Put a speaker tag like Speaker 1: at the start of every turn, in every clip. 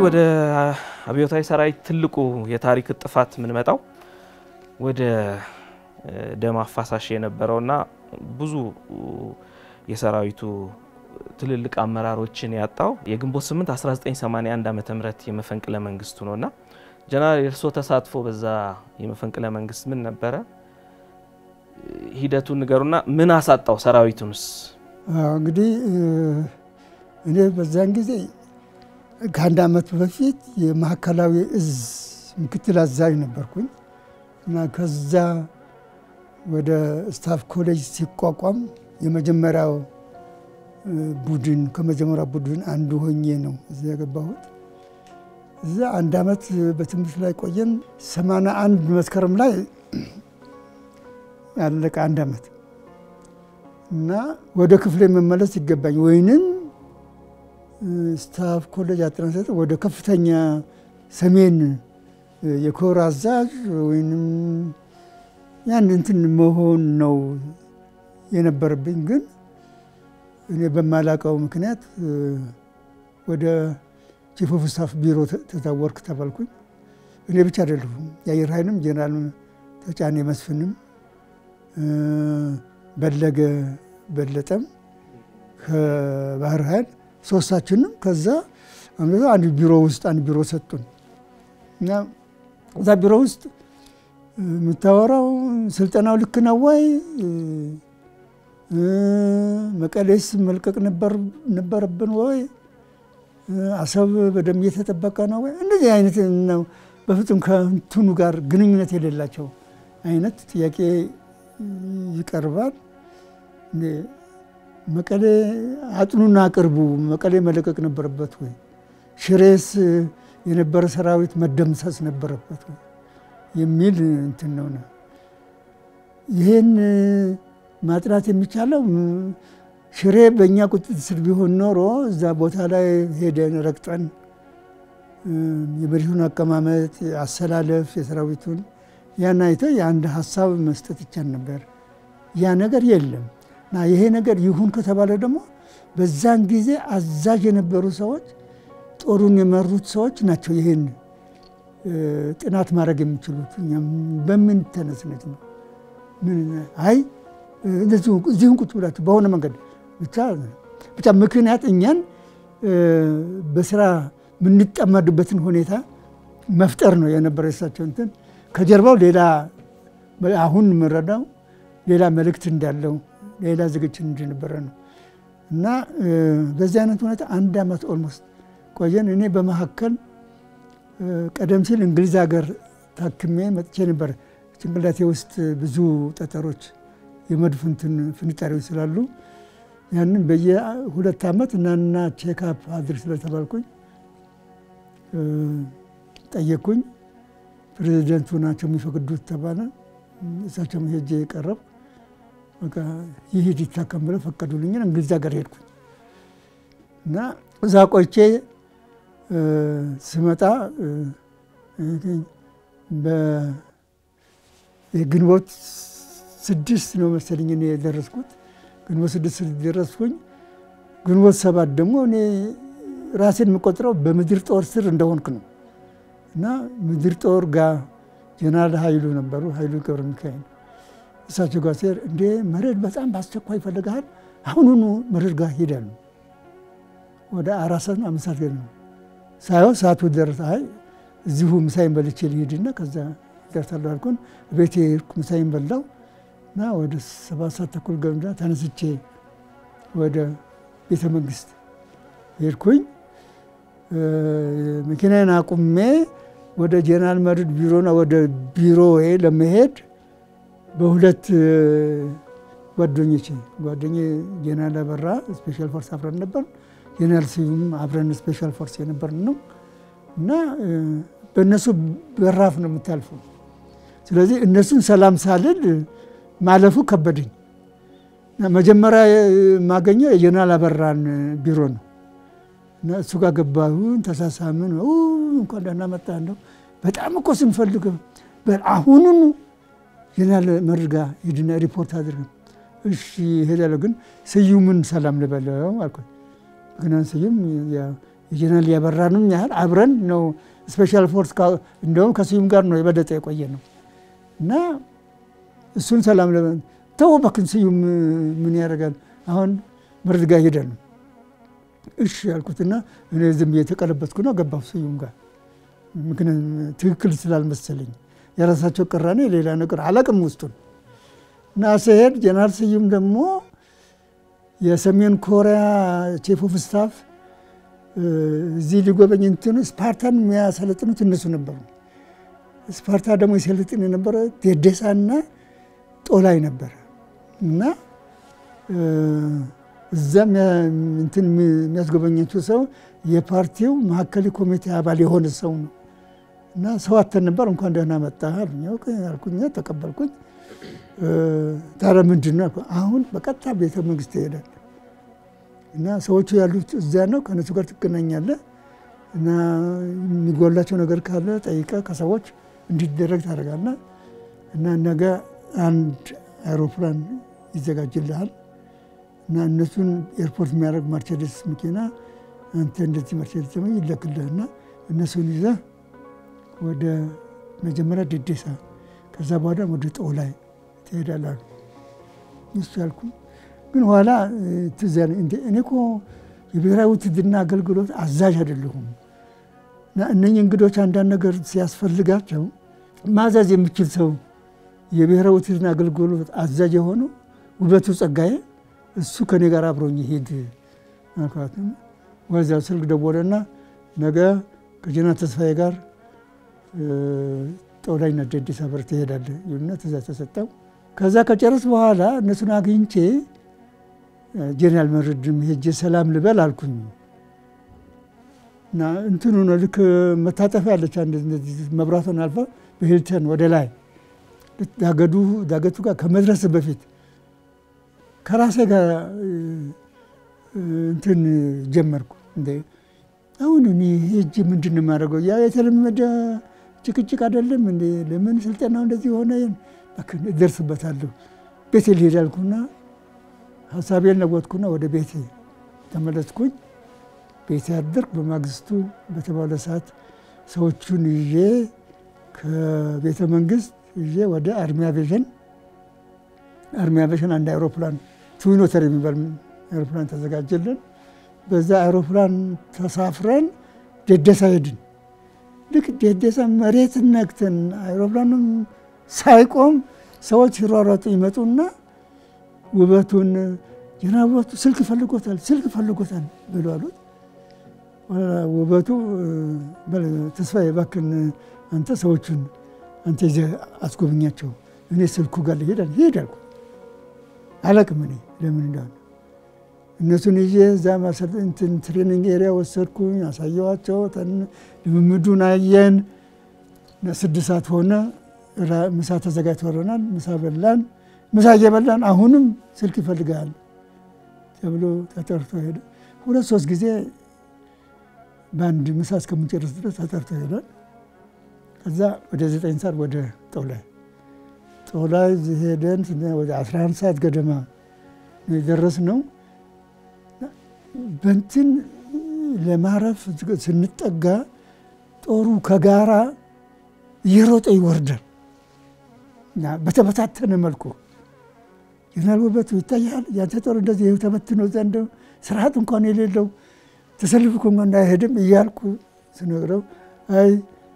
Speaker 1: ወደ አብዮታዊ ሰራዊት ትልቁ የታሪክ ጥፋት የምንመጣው ወደ ደም አፋሳሽ የነበረውና ብዙ የሰራዊቱ ትልልቅ አመራሮችን ያጣው የግንቦት 8 1981 ዓመተ ምህረት የመፈንቅለ መንግስቱ ነውና ጀነራል የእርስዎ ተሳትፎ በዛ የመፈንቅለ መንግስት ምን ነበረ? ሂደቱን ንገሩና ምን አሳጣው ሰራዊቱንስ?
Speaker 2: እንግዲህ እኔ በዛን ጊዜ ከአንድ ዓመት በፊት የማዕከላዊ እዝ ምክትል አዛዥ ነበርኩኝ እና ከዛ ወደ ስታፍ ኮሌጅ ሲቋቋም የመጀመሪያው ቡድን ከመጀመሪያው ቡድን አንዱ ሆኜ ነው እዚያ የገባሁት። እዛ አንድ ዓመት በትምህርት ላይ ቆየን። ሰማንያ አንድ መስከረም ላይ ያለቀ አንድ ዓመት እና ወደ ክፍሌ መመለስ ይገባኝ ወይንም ስታፍ ኮሌጅ አጠናሰጥ ወደ ከፍተኛ ሰሜን የኮር አዛዥ ወይንም ያን እንትን መሆን ነው የነበረብኝ። ግን እኔ በማላውቀው ምክንያት ወደ ቺፍ ኦፍ ስታፍ ቢሮ ተዛወርክ ተባልኩኝ። እኔ ብቻ አይደለሁም፣ የአየር ኃይልም ጄኔራል ተጫኔ መስፍንም በለገ በለጠም ከባህር ኃይል ሶስታችንም ከዛ አንድ ቢሮ ውስጥ አንድ ቢሮ ሰጡን እና እዛ ቢሮ ውስጥ የምታወራው ስልጠናው ልክ ነው ወይ፣ መቀሌስ መልቀቅ ነበረብን ወይ፣ አሰብ በደንብ እየተጠበቀ ነው ወይ፣ እንደዚህ አይነት ነው። በፍጹም ከእንትኑ ጋር ግንኙነት የሌላቸው አይነት ጥያቄ ይቀርባል። መቀሌ አጥኑና አቅርቡ፣ መቀሌ መለቀቅ ነበረበት ወይ፣ ሽሬስ የነበረ ሰራዊት መደምሰስ ነበረበት ወይ የሚል እንትን ነው ነው። ይህን ማጥናት የሚቻለው ሽሬ በእኛ ቁጥጥር ስር ቢሆን ኖሮ እዛ ቦታ ላይ ሄደን ረግጠን የመሬቱን አቀማመጥ፣ አሰላለፍ፣ የሰራዊቱን ያን አይተው የአንድ ሀሳብ መስጠት ይቻል ነበር። ያ ነገር የለም እና ይሄ ነገር ይሁን ከተባለ ደግሞ በዛን ጊዜ አዛዥ የነበሩ ሰዎች ጦሩን የመሩት ሰዎች ናቸው ይህን ጥናት ማድረግ የሚችሉት። በምን ተነስነት ነው? አይ እዚሁን ቁጭ ብላችሁ በሆነ መንገድ ብቻ ብቻ ምክንያት እኛን በስራ የምንጠመድበትን ሁኔታ መፍጠር ነው የነበረ የሳቸው እንትን ከጀርባው ሌላ አሁን የምንረዳው ሌላ መልእክት እንዳለው ሌላ ዝግጅት እንደነበረ ነው እና በዚህ አይነት ሁኔታ አንድ ዓመት ኦልሞስት ቆየን። እኔ በመካከል ቀደም ሲል እንግሊዝ ሀገር ታክሜ መጥቼ ነበር። ጭንቅላቴ ውስጥ ብዙ ጠጠሮች የመድፍ እንትን ፍንጣሪዎች ስላሉ ያንን በየሁለት ዓመት እናና ቼክአፕ አድርግ ስለተባልኩኝ ጠየቅኩኝ። ፕሬዚደንቱ ናቸው የሚፈቅዱት ተባለ። እሳቸው ሄጄ የቀረብ ይሂድ ይታከም ብለው ፈቀዱልኝን። እንግሊዝ ሀገር ሄድኩኝ እና እዛ ቆይቼ ስመጣ የግንቦት ስድስት ነው መሰለኝ እኔ የደረስኩት። ግንቦት ስድስት ደረስኩኝ። ግንቦት ሰባት ደግሞ እኔ ራሴን የምቆጥረው በምድር ጦር ስር እንደሆንክ ነው እና ምድር ጦር ጋር ጀነራል ኃይሉ ነበሩ፣ ኃይሉ ገብረ ሚካኤል እሳቸው ጋር ሲሄድ እንዴ መሬድ በጣም በአስቸኳይ ይፈልግሃል፣ አሁኑኑ መሬድ ጋር ሄዳሉ። ወደ አራት ሰዓት ነው አምስት ሰዓት ገ ነው ሳይሆን ሰዓቱ ደረሰ። አይ እዚሁ ምሳይን በልቼ ልሄድና ከዛ ደርሳለሁ አልኩን። ቤቴ ሄድኩ፣ ምሳይን በላው እና ወደ ሰባት ሰዓት ተኩል ገምዳ ተነስቼ ወደ ቤተ መንግስት ሄድኩኝ። መኪናዬን አቁሜ ወደ ጀነራል መርዕድ ቢሮና ወደ ቢሮዬ ለመሄድ በሁለት ጓደኞቼ ጓደኛ ጀነራል አበራ ስፔሻል ፎርስ አብረን ነበር፣ ጀነራል ስዩም አብረን ስፔሻል ፎርስ የነበርን ነው እና በእነሱ በራፍ ነው የምታልፈው። ስለዚህ እነሱን ሰላም ሳልል ማለፉ ከበደኝ። መጀመሪያ የማገኘው የጀነራል አበራን ቢሮ ነው እና እሱ ጋር ገባሁን፣ ተሳሳምን። እንኳን ደህና መጣህ እንደው በጣም እኮ ስንፈልግ አሁኑኑ ጀነራል መርዕድ ጋር ሂድና ሪፖርት አድርግ። እሺ እሄዳለሁ፣ ግን ስዩምን ሰላም ልበለው አልኩኝ። ግን ስዩም የጀነራል ያበራንም ያህል አብረን ነው ስፔሻል ፎርስ እንደውም ከስዩም ጋር ነው የበለጠ የቆየ ነው እና እሱን ሰላም ለ ተው እባክህን ስዩም ምን ያደርጋል አሁን መርድ ጋር ሄደ ነው እሺ ያልኩትና እኔ ዝም የተቀለበትኩ ነው ገባሁ ስዩም ጋር ምክንያቱም ትክክል ስላልመሰለኝ የራሳቸው ቅራኔ ሌላ ነገር አላቅም ውስጡን እና ስሄድ ጀነራል ስዩም ደግሞ የሰሜን ኮሪያ ቺፍ ኦፍ ስታፍ እዚህ ሊጎበኝ እንትኑ ስፓርታን የሚያሰለጥኑት እነሱ ነበሩ። ስፓርታ ደግሞ የሰለጥን የነበረ ዴዴሳና ጦላይ ነበረ እና እዛም እንትን የሚያስጎበኛቸው ሰው የፓርቲው ማዕከላዊ ኮሚቴ አባል የሆነ ሰው ነው እና ሰው አተን ነበር። እንኳን ደህና መጣህ አልኩኝ፣ ተቀበልኩኝ። ታዲያ ምንድን ነው አሁን በቀጥታ ቤተ መንግስት ይሄዳል እና ሰዎቹ ያሉት እዚያ ነው። ከነሱ ጋር ትገናኛለህ እና የሚጎላቸው ነገር ካለ ጠይቀህ ከሰዎች እንዲደረግ ታደርጋለህ እና ነገ አንድ አይሮፕላን ይዘጋጅልሃል እና እነሱን ኤርፖርት የሚያደርግ ማርቸዲስ መኪና አንተ እንደዚህ ማርቸዲስ ደግሞ ይለክልህና እነሱን ይዘህ ወደ መጀመሪያ ዴዴሳ ከዛ በኋላ ወደ ጦላይ ትሄዳለህ። እሱ ያልኩ ግን ኋላ ትዝ ያለኝ እንደ እኔ እኮ የብሔራዊ ውትድርና አገልግሎት አዛዥ አይደለሁም እና እነኝህ እንግዶች አንዳንድ ነገር ሲያስፈልጋቸው ማዘዝ የሚችል ሰው የብሔራዊ ውትድርና አገልግሎት አዛዥ የሆነው ውበቱ ጸጋዬ እሱ ከኔ ጋር አብሮኝ ይሄድ አልኳትም። ወዚያው ስልክ ደወለና ነገ ከጀነራል ተስፋዬ ጋር ጦላይና ዴዴሳ በር ትሄዳለህ ይሉና ትእዛዝ ተሰጠው። ከዛ ከጨረስ በኋላ እነሱን አግኝቼ ጄኔራል መርድም ሄጄ ሰላም ልበል አልኩኝ እና እንትኑ ነው ልክ መታጠፊያ ያለች መብራቷን አልፋ በሂልተን ወደ ላይ ዳገዱ ዳገቱ ጋር ከመድረስ በፊት ከራሴ ጋር እንትን ጀመርኩ። እንደ አሁን እኔ ሄጄ ምንድን ነው የማደርገው? ያ የተለመደ ጭቅጭቅ አይደለም እንዴ? ለምን ስልጠናው እንደዚህ ሆነ? እደርስበታለሁ። ቤቴ ልሄድ አልኩና ሀሳቤን ለወጥኩና ወደ ቤቴ ተመለስኩኝ። ቤቴ አደርኩ። በማግስቱ በተባለ ሰዓት ሰዎቹን ይዤ ከቤተ መንግስት ይዤ ወደ አርሚ አቪዬሽን አርሚ አቪዬሽን አንድ አይሮፕላን ትዊኖተር የሚባል አይሮፕላን ተዘጋጀልን። በዛ አይሮፕላን ተሳፍረን ዴዴሳ ሄድን። ልክ ዴዴሳ መሬት ነክተን አይሮፕላኑም ሳይቆም ሰዎች ሲሯሯጡ ይመጡና ውበቱን ጀነራል ውበቱ ስልክ ፈልጎታል፣ ስልክ ፈልጎታል ብሎ አሉት። ውበቱ ተስፋዬ እባክህን አንተ ሰዎቹን አንተ ይዘህ አስጎብኛቸው፣ እኔ ስልኩ ጋር ልሄድ ሄድ አልኩ። አላቅም እኔ ለምን እንደሆነ እነሱን ይዤ እዛ እንትን ትሬኒንግ ኤሪያ ወሰድኩኝ፣ አሳየዋቸው። ልምምዱን አየን። ስድስት ሰዓት ሆነ። ምሳ ተዘጋጅቶልናል። ምሳ በላን። ምሳ እየበላን አሁንም ስልክ ይፈልጋል ተብሎ ተጠርቶ ሄደ። ሁለት ሶስት ጊዜ በአንድ ምሳ እስከምንጨርስ ድረስ ተጠርቶ ሄዷል። ከዛ ወደ ዘጠኝ ሰዓት ወደ ጦላይ ጦላይ ሄደን ወደ 11 ሰዓት ገደማ የደረስነው በንትን ለማረፍ ስንጠጋ ጦሩ ከጋራ እየሮጠ ይወርዳል። በተበታተነ መልኩ ጀነራል ውበቱ ይታያል። ያንተ ጦር እንደዚህ ይኸው ተበትኖ ዘንድ ስርዓት እንኳን የሌለው ተሰልፎ እንኳን እንዳይሄድም እያልኩ ስነግረው አይ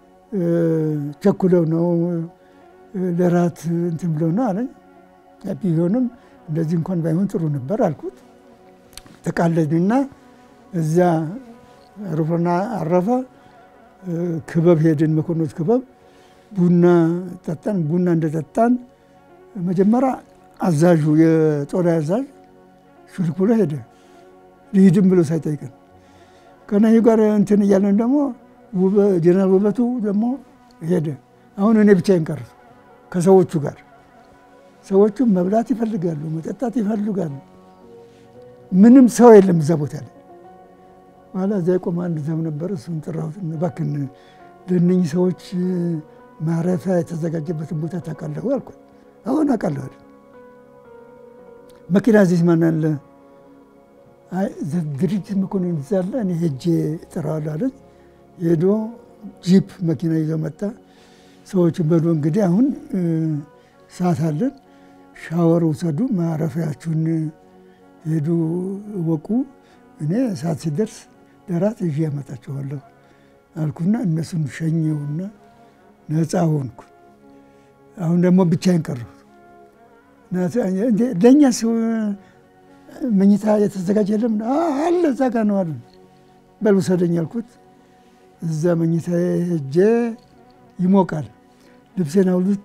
Speaker 2: ቸኩለው ነው ለራት እንትን ብለው ነው አለኝ። ቢሆንም እንደዚህ እንኳን ባይሆን ጥሩ ነበር አልኩት። ተቃለድንና እዚያ አውሮፕላን አረፈ። ክበብ ሄድን፣ መኮንኖች ክበብ ቡና ጠጣን። ቡና እንደጠጣን መጀመሪያ አዛዡ የጦር አዛዥ ሹልክ ብሎ ሄደ። ልሂድም ብሎ ሳይጠይቀን ከነዩ ጋር እንትን እያለን ደግሞ ጀነራል ውበቱ ደግሞ ሄደ። አሁን እኔ ብቻዬን ቀረሁ ከሰዎቹ ጋር። ሰዎቹ መብላት ይፈልጋሉ፣ መጠጣት ይፈልጋሉ። ምንም ሰው የለም እዛ ቦታ ላይ። በኋላ እዚያ የቆመ አንድ ዘብ ነበር። እሱን ጠራሁት። እባክህን ለእነኝህ ሰዎች ማረፊያ የተዘጋጀበትን ቦታ ታውቃለህ አልኩት። አሁን አውቃለሁ። መኪና እዚህ ማን አለ? ድርጅት መኮንን ዛለ እኔ ሄጄ እጠራዋለሁ አለች። ሄዶ ጂፕ መኪና ይዞ መጣ። ሰዎች በሉ እንግዲህ አሁን ሰዓት አለን፣ ሻወር ውሰዱ፣ ማረፊያችሁን ሄዱ እወቁ፣ እኔ ሰዓት ሲደርስ ደራት ይዤ ያመጣችኋለሁ አልኩና እነሱን ሸኘውና ነፃ ሆንኩ። አሁን ደግሞ ብቻዬን ቀረሁ። ለእኛ መኝታ የተዘጋጀ የለም አለ፣ እዛ ጋ ነው አለ። በል ውሰደኝ አልኩት። እዛ መኝታ ሄጄ ይሞቃል። ልብሴን አውልቄ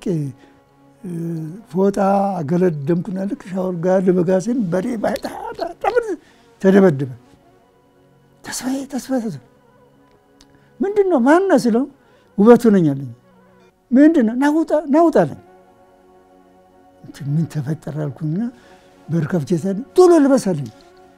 Speaker 2: ፎጣ አገለደምኩና ልክ ሻወር ጋር ልበጋሴን በሬ ተደበደበ። ተስፋዬ ተስፋዬ ተስፋዬ ምንድን ነው ማን ነው ስለው ውበቱ ነኝ አለኝ። ምንድን ነው ናውጣ ናውጣ አለኝ። ምን ተፈጠረ አልኩኝና በር ከፍቼ ሳለ ቶሎ ልበስ አለኝ።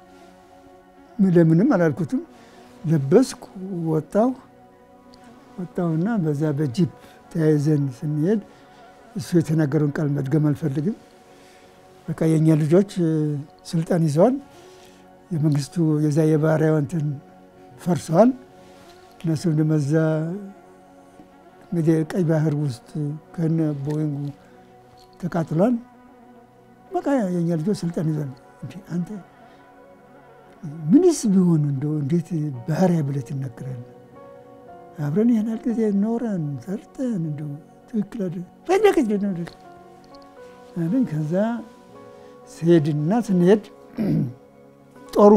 Speaker 2: ለምንም አላልኩትም። ለበስኩ፣ ወጣሁ ወጣሁና በዛ በጂፕ ተያይዘን ስንሄድ እሱ የተናገረውን ቃል መድገም አልፈልግም። በቃ የእኛ ልጆች ስልጣን ይዘዋል። የመንግስቱ የዛ የባሪያው እንትን ፈርሰዋል። እነሱም ደመዛ እንግዲህ ቀይ ባህር ውስጥ ከነ ቦይንጉ ተቃጥሏል። በቃ የእኛ ልጆች ስልጣን ይዘዋል። እንዲ አንተ ምንስ ቢሆን እንደው እንዴት ባህሪያ ብለህ ትናገራለህ? አብረን ያህል ጊዜ ኖረን ሰርተን እንደው ትክክል አይደል ፈለገች አለኝ። ከዛ ስሄድና ስንሄድ ጦሩ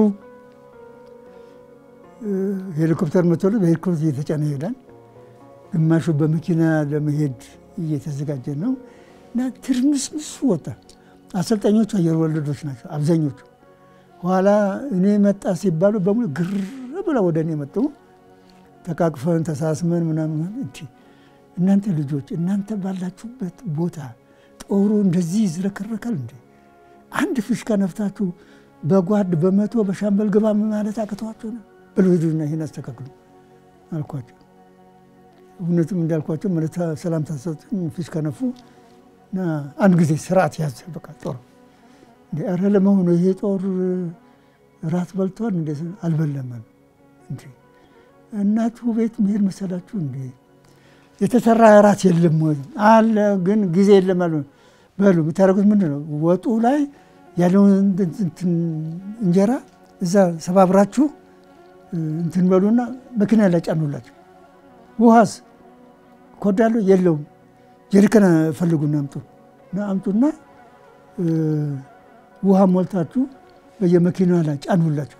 Speaker 2: ሄሊኮፕተር መቶሎ በሄሊኮፕተር እየተጫነ ይሄዳል። ግማሹ በመኪና ለመሄድ እየተዘጋጀ ነው እና ትርምስምሱ ወጣ። አሰልጣኞቹ አየር ወለዶች ናቸው አብዛኞቹ። ኋላ እኔ መጣ ሲባሉ በሙሉ ግር ብለው ወደ እኔ መጡ። ተቃቅፈን ተሳስመን ምናምን እንዲ እናንተ ልጆች እናንተ ባላችሁበት ቦታ ጦሩ እንደዚህ ይዝረከረካል እንዴ? አንድ ፊሽካ ነፍታችሁ በጓድ በመቶ በሻምበል ግባ ማለት አቅተዋቸው ነው ብሎ ሂዱና ይህን አስተካክሉ አልኳቸው። እውነትም እንዳልኳቸው ማለት ሰላም ታሰጡኝ ፊሽካ ነፉ እና አንድ ጊዜ ስርዓት ያዘ። በቃ ጦር ኧረ ለመሆኑ ይሄ ጦር ራት በልቷል እንዴ? አልበላም እንዴ እናቱ ቤት መሄድ መሰላችሁ እንዴ? የተሰራ እራት የለም ወይ? አለ ግን ጊዜ የለም አሉ። በሉ የምታደርጉት ምንድን ነው? ወጡ ላይ ያለውን እንጀራ እዛ ሰባብራችሁ እንትን በሉና መኪና ላይ ጫኑላቸው። ውሃስ ኮዳለሁ የለውም። ጀሪካን ፈልጉና አምጡ እና አምጡና ውሃ ሞልታችሁ በየመኪና ላይ ጫኑላቸው።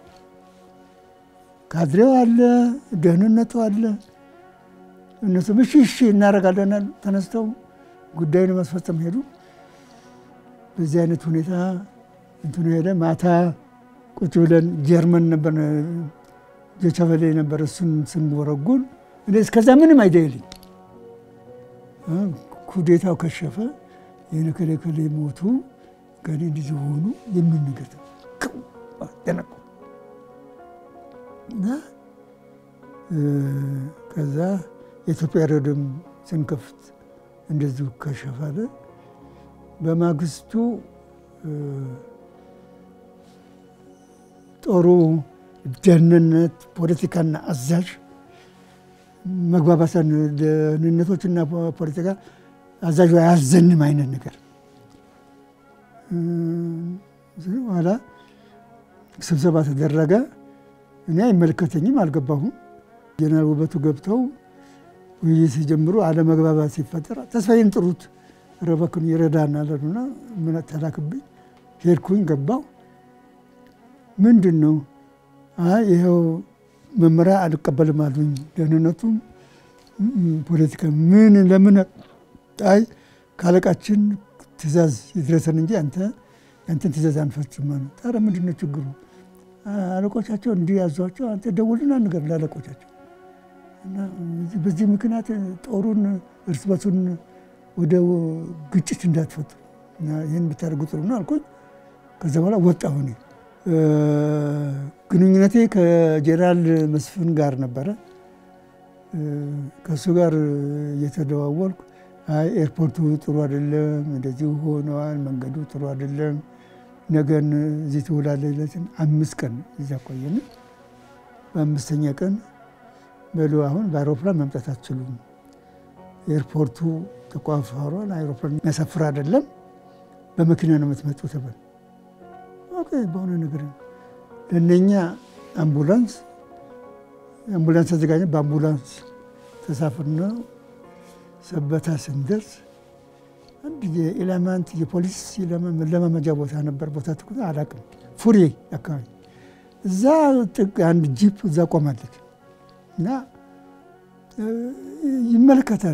Speaker 2: ካድሬው አለ፣ ደህንነቱ አለ። እነሱም እሺ እሺ እናደርጋለን ተነስተው ጉዳዩን ማስፈጸም ሄዱ። በዚህ አይነት ሁኔታ እንትኑ ሄደ። ማታ ቁጭ ብለን ጀርመን ነበር ጀቸበሌ ነበር እሱን ስንወረጉን እኔ እስከዛ ምንም አይደልኝ። ኩዴታው ከሸፈ የነከሌ ከሌ ሞቱ ገሌ እንደዚህ ሆኑ የሚል ነገር ደነቁ እና ከዛ የኢትዮጵያ ሬዲዮም ስንከፍት እንደዚሁ ከሸፋለ። በማግስቱ ጦሩ ደህንነት፣ ፖለቲካና አዛዥ መግባባት ደህንነቶችና ፖለቲካ አዛዡ አያዘንም አይነት ነገር ኋላ ስብሰባ ተደረገ። እኔ አይመለከተኝም፣ አልገባሁም። ጀነራል ውበቱ ገብተው ውይይት ሲጀምሩ አለመግባባት ሲፈጠር ተስፋዬን ጥሩት ረበክን ይረዳናል አሉና ምን ተላክብኝ። ሄድኩኝ፣ ገባው። ምንድን ነው? አይ ይኸው መመሪያ አልቀበልም አሉኝ። ደህንነቱም ፖለቲካ ምን ለምን? አይ ካለቃችን ትእዛዝ ይድረሰን እንጂ አንተ ያንተን ትእዛዝ አንፈጽም ነው። ታዲያ ምንድን ነው ችግሩ? አለቆቻቸው እንዲህ ያዟቸው፣ አንተ ደውልና ንገር ለአለቆቻቸው። በዚህ ምክንያት ጦሩን እርስ በርሱን ወደ ግጭት እንዳትፈጥሩ ይህን ብታደርጉ ጥሩ ነው አልኩኝ። ከዛ በኋላ ወጣሁ። እኔ ግንኙነቴ ከጄኔራል መስፍን ጋር ነበረ። ከእሱ ጋር እየተደዋወልኩ አይ ኤርፖርቱ ጥሩ አይደለም፣ እንደዚሁ ሆነዋል፣ መንገዱ ጥሩ አይደለም፣ ነገን እዚህ ትውላለህ ይለትን አምስት ቀን እዛ ቆየን። በአምስተኛ ቀን በሉ አሁን በአይሮፕላን መምጣት አትችሉም፣ ኤርፖርቱ ተቋፍሯል፣ አይሮፕላን የሚያሳፍር አይደለም፣ በመኪና ነው የምትመጡ ተባል። ኦኬ በሆነ ነገር ለእነኛ አምቡላንስ አምቡላንስ ተዘጋጀ። በአምቡላንስ ተሳፍርና ሰበታ ስንደርስ አንድ የኢላማንት የፖሊስ መለማመጃ ቦታ ነበር። ቦታ ትኩ አላውቅም። ፉሪ አካባቢ እዛ ጥግ አንድ ጂፕ እዛ ቆማለች እና ይመለከታል።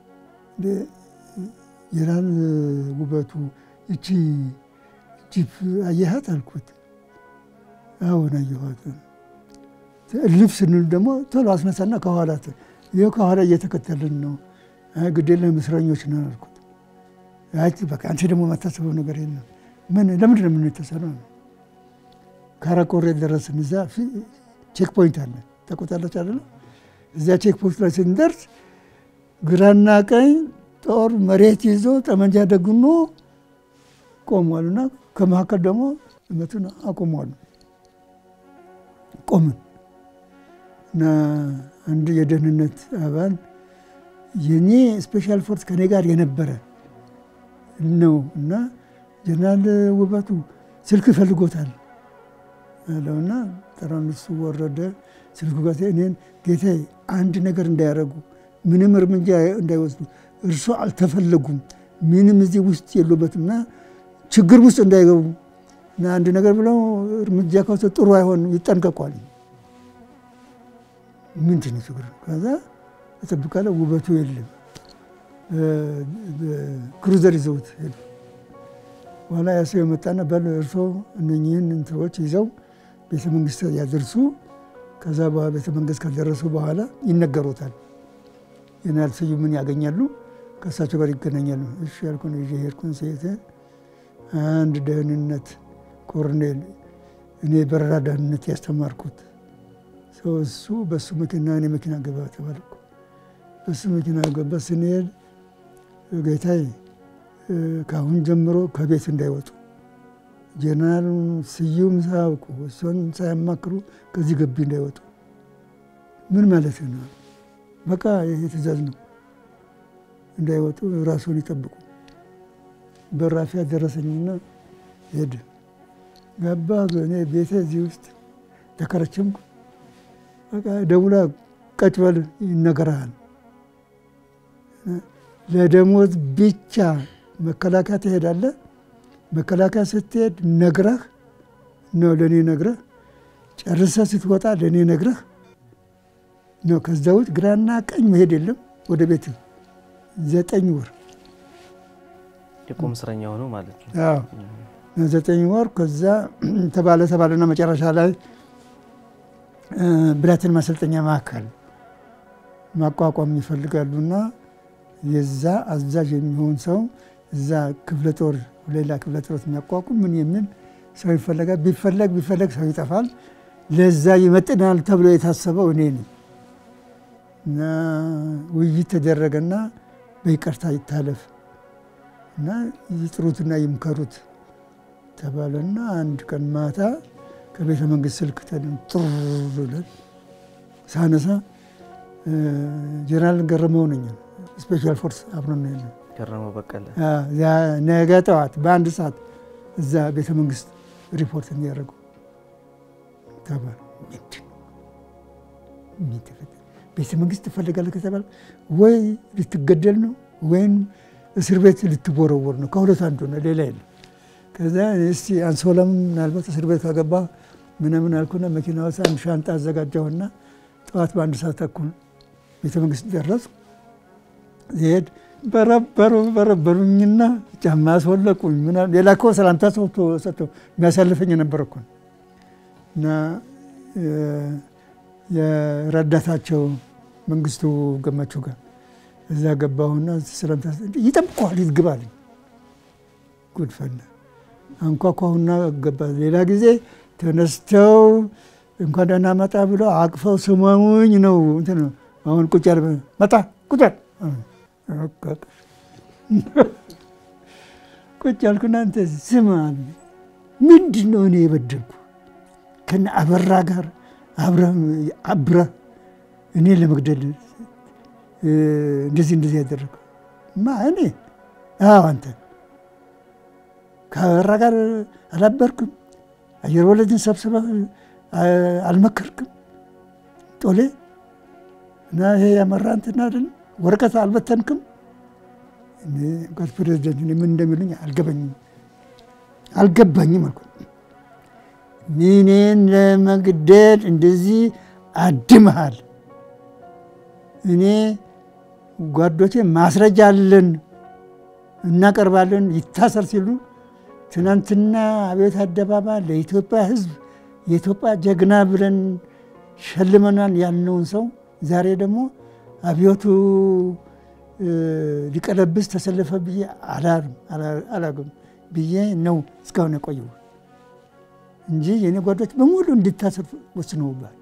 Speaker 2: ጀነራል ውበቱ እቺ ጂፕ አየሃት አልኩት። አሁን አየኋት። ልፍ ስንል ደግሞ ቶሎ አስነሳና ከኋላ ይኸው ከኋላ እየተከተልን ነው። ግዴለም እስረኞች ነን አልኩት። አይ በቃ አንቺ ደግሞ የማታስበው ነገር የለም። ምን ለምንድን ነው የምንተሰነው? ካራቆሬ ደረስን። እዛ ቼክ ፖይንት አለ ታውቁታላችሁ አይደለ? እዚያ ቼክ ፖይንት ላይ ስንደርስ ግራና ቀኝ ጦር መሬት ይዞ ጠመንጃ ደግኖ ቆሟልና ከመካከል ደግሞ መቱን አቆሟሉ። ቆምን እና አንድ የደህንነት አባል የኔ ስፔሻል ፎርስ ከኔ ጋር የነበረ ነው እና ጀነራል ውበቱ ስልክ ይፈልጎታል አለውና ጠራን። እሱ ወረደ። ስልኩ ጋር እኔን ጌታዬ አንድ ነገር እንዳያደርጉ ምንም እርምጃ እንዳይወስዱ እርሶ አልተፈለጉም፣ ምንም እዚህ ውስጥ የሉበትና ችግር ውስጥ እንዳይገቡ እና አንድ ነገር ብለው እርምጃ ከወሰዱ ጥሩ አይሆን ይጠንቀቋል። ምንድን ነው ችግር? ከዛ እጠብቃለሁ። ውበቱ የለም። ክሩዘር ይዘውት ሄዱ። በኋላ ያ ሰው የመጣና በል እርሶ እነኚህን እንትኖች ይዘው ቤተ መንግስት ያደርሱ። ከዛ ቤተ መንግስት ከደረሱ በኋላ ይነገሩታል። ጀነራል ስዩምን ያገኛሉ፣ ከእሳቸው ጋር ይገናኛሉ። እሺ ያልኩን ይዤ ሄድኩን። ሴት አንድ ደህንነት ኮሎኔል እኔ በረራ ደህንነት ያስተማርኩት ሰው እሱ በሱ መኪና እኔ መኪና ገባ ተባልኩ። በሱ መኪና ገባ። ስንሄድ ጌታዬ ከአሁን ጀምሮ ከቤት እንዳይወጡ ጀነራል ስዩም ሳያውቁ እሱን ሳያማክሩ ከዚህ ግቢ እንዳይወጡ። ምን ማለት ነው? በቃ ይሄ ትእዛዝ ነው። እንዳይወጡ ራሱን ይጠብቁ። በራፊያ ደረሰኝና ሄድ ገባ። እኔ ቤቴ እዚህ ውስጥ ተከረችምኩ። በቃ ደውላ ቀጭ በል ይነገርሃል። ለደሞዝ ብቻ መከላከያ ትሄዳለህ። መከላከያ ስትሄድ ነግረህ ነው ለእኔ ነግረህ ጨርሰህ ስትወጣ ለእኔ ነግረህ ነው። ከዛ ውጭ ግራና ቀኝ መሄድ የለም። ወደ ቤት ዘጠኝ ወር
Speaker 1: የቁም እስረኛ ሆኖ ማለት ነው።
Speaker 2: አዎ ዘጠኝ ወር ከዛ ተባለ ተባለና መጨረሻ ላይ ብላቴን ማሰልጠኛ ማዕከል ማቋቋም ይፈልጋሉና የዛ አዛዥ የሚሆን ሰው እዛ ክፍለ ጦር ሌላ ክፍለ ጦር የሚያቋቁም ምን የሚል ሰው ይፈለጋል። ቢፈለግ ቢፈለግ ሰው ይጠፋል። ለዛ ይመጥናል ተብሎ የታሰበው እኔ ነኝ እና ውይይት ተደረገና በይቅርታ ይታለፍ እና ይጥሩትና ይምከሩት ተባለና አንድ ቀን ማታ ከቤተ መንግስት ስልክ ጥሩ ብለን ሳነሳ ጀነራል ገረመው ነኝ ስፔሻል ፎርስ አብረን ነው ያለን።
Speaker 1: ገረመው በቀለ
Speaker 2: ነገ ጠዋት በአንድ ሰዓት እዛ ቤተ መንግስት ሪፖርት እንዲያደርጉ ተባለ። ምንድን ቤተ መንግስት ትፈልጋለህ ከተባለ ወይ ልትገደል ነው ወይም እስር ቤት ልትቦረወር ነው። ከሁለት አንዱ ነው፣ ሌላ የለም። ከዛ እስቲ አንሶላም ምናልባት እስር ቤት ካገባ ምናምን አልኩና መኪና ውስጥ አንድ ሻንጣ አዘጋጀሁና ጠዋት በአንድ ሰዓት ተኩል ቤተ መንግስት ደረሱ። ሄድ በረበሩ በረበሩኝና ጫማ አስወለቁኝ። ምናምን ሌላ እኮ ሰላምታ ሰጥቶ የሚያሳልፈኝ የነበረ እኮ እና የረዳታቸው መንግስቱ ገመቹ ጋር እዛ ገባሁና ሰላምታ ይጠብቀዋል ይግባልኝ ጉድፈላ አንኳኳሁና ገባ። ሌላ ጊዜ ተነስተው እንኳን ደህና መጣ ብሎ አቅፈው ስመሙኝ ነው እንትን ነው። አሁን ቁጭ ያለ መጣ ቁጭ ቁጭ ያልኩና እንተ ስም አለ ምንድን ነው እኔ የበደልኩ ከነ አበራ ጋር አብረህ አብረህ እኔ ለመግደል እንደዚህ እንደዚህ ያደረገው ማ እኔ? አዎ አንተ ከአበራ ጋር አላበርክም? አየር ወለድን ሰብስበህ አልመከርክም? ጦሌ እና ይሄ ያመራ እንትና አይደለም ወረቀት አልበተንክም? ጋር ፕሬዚደንት ምን እንደሚሉኝ አልገባኝም አልገባኝም አልኩ። እኔን ለመግደል እንደዚህ አድመሃል። እኔ ጓዶቼ ማስረጃ አለን እናቀርባለን፣ ይታሰር ሲሉ ትናንትና አብዮት አደባባይ ለኢትዮጵያ ሕዝብ የኢትዮጵያ ጀግና ብለን ሸልመናል ያልነውን ሰው ዛሬ ደግሞ አብዮቱ ሊቀለብስ ተሰለፈ ብዬ አላግም ብዬ ነው እስካሁን የቆየው እንጂ የኔ ጓዶች በሙሉ እንዲታሰር ወስነውባል።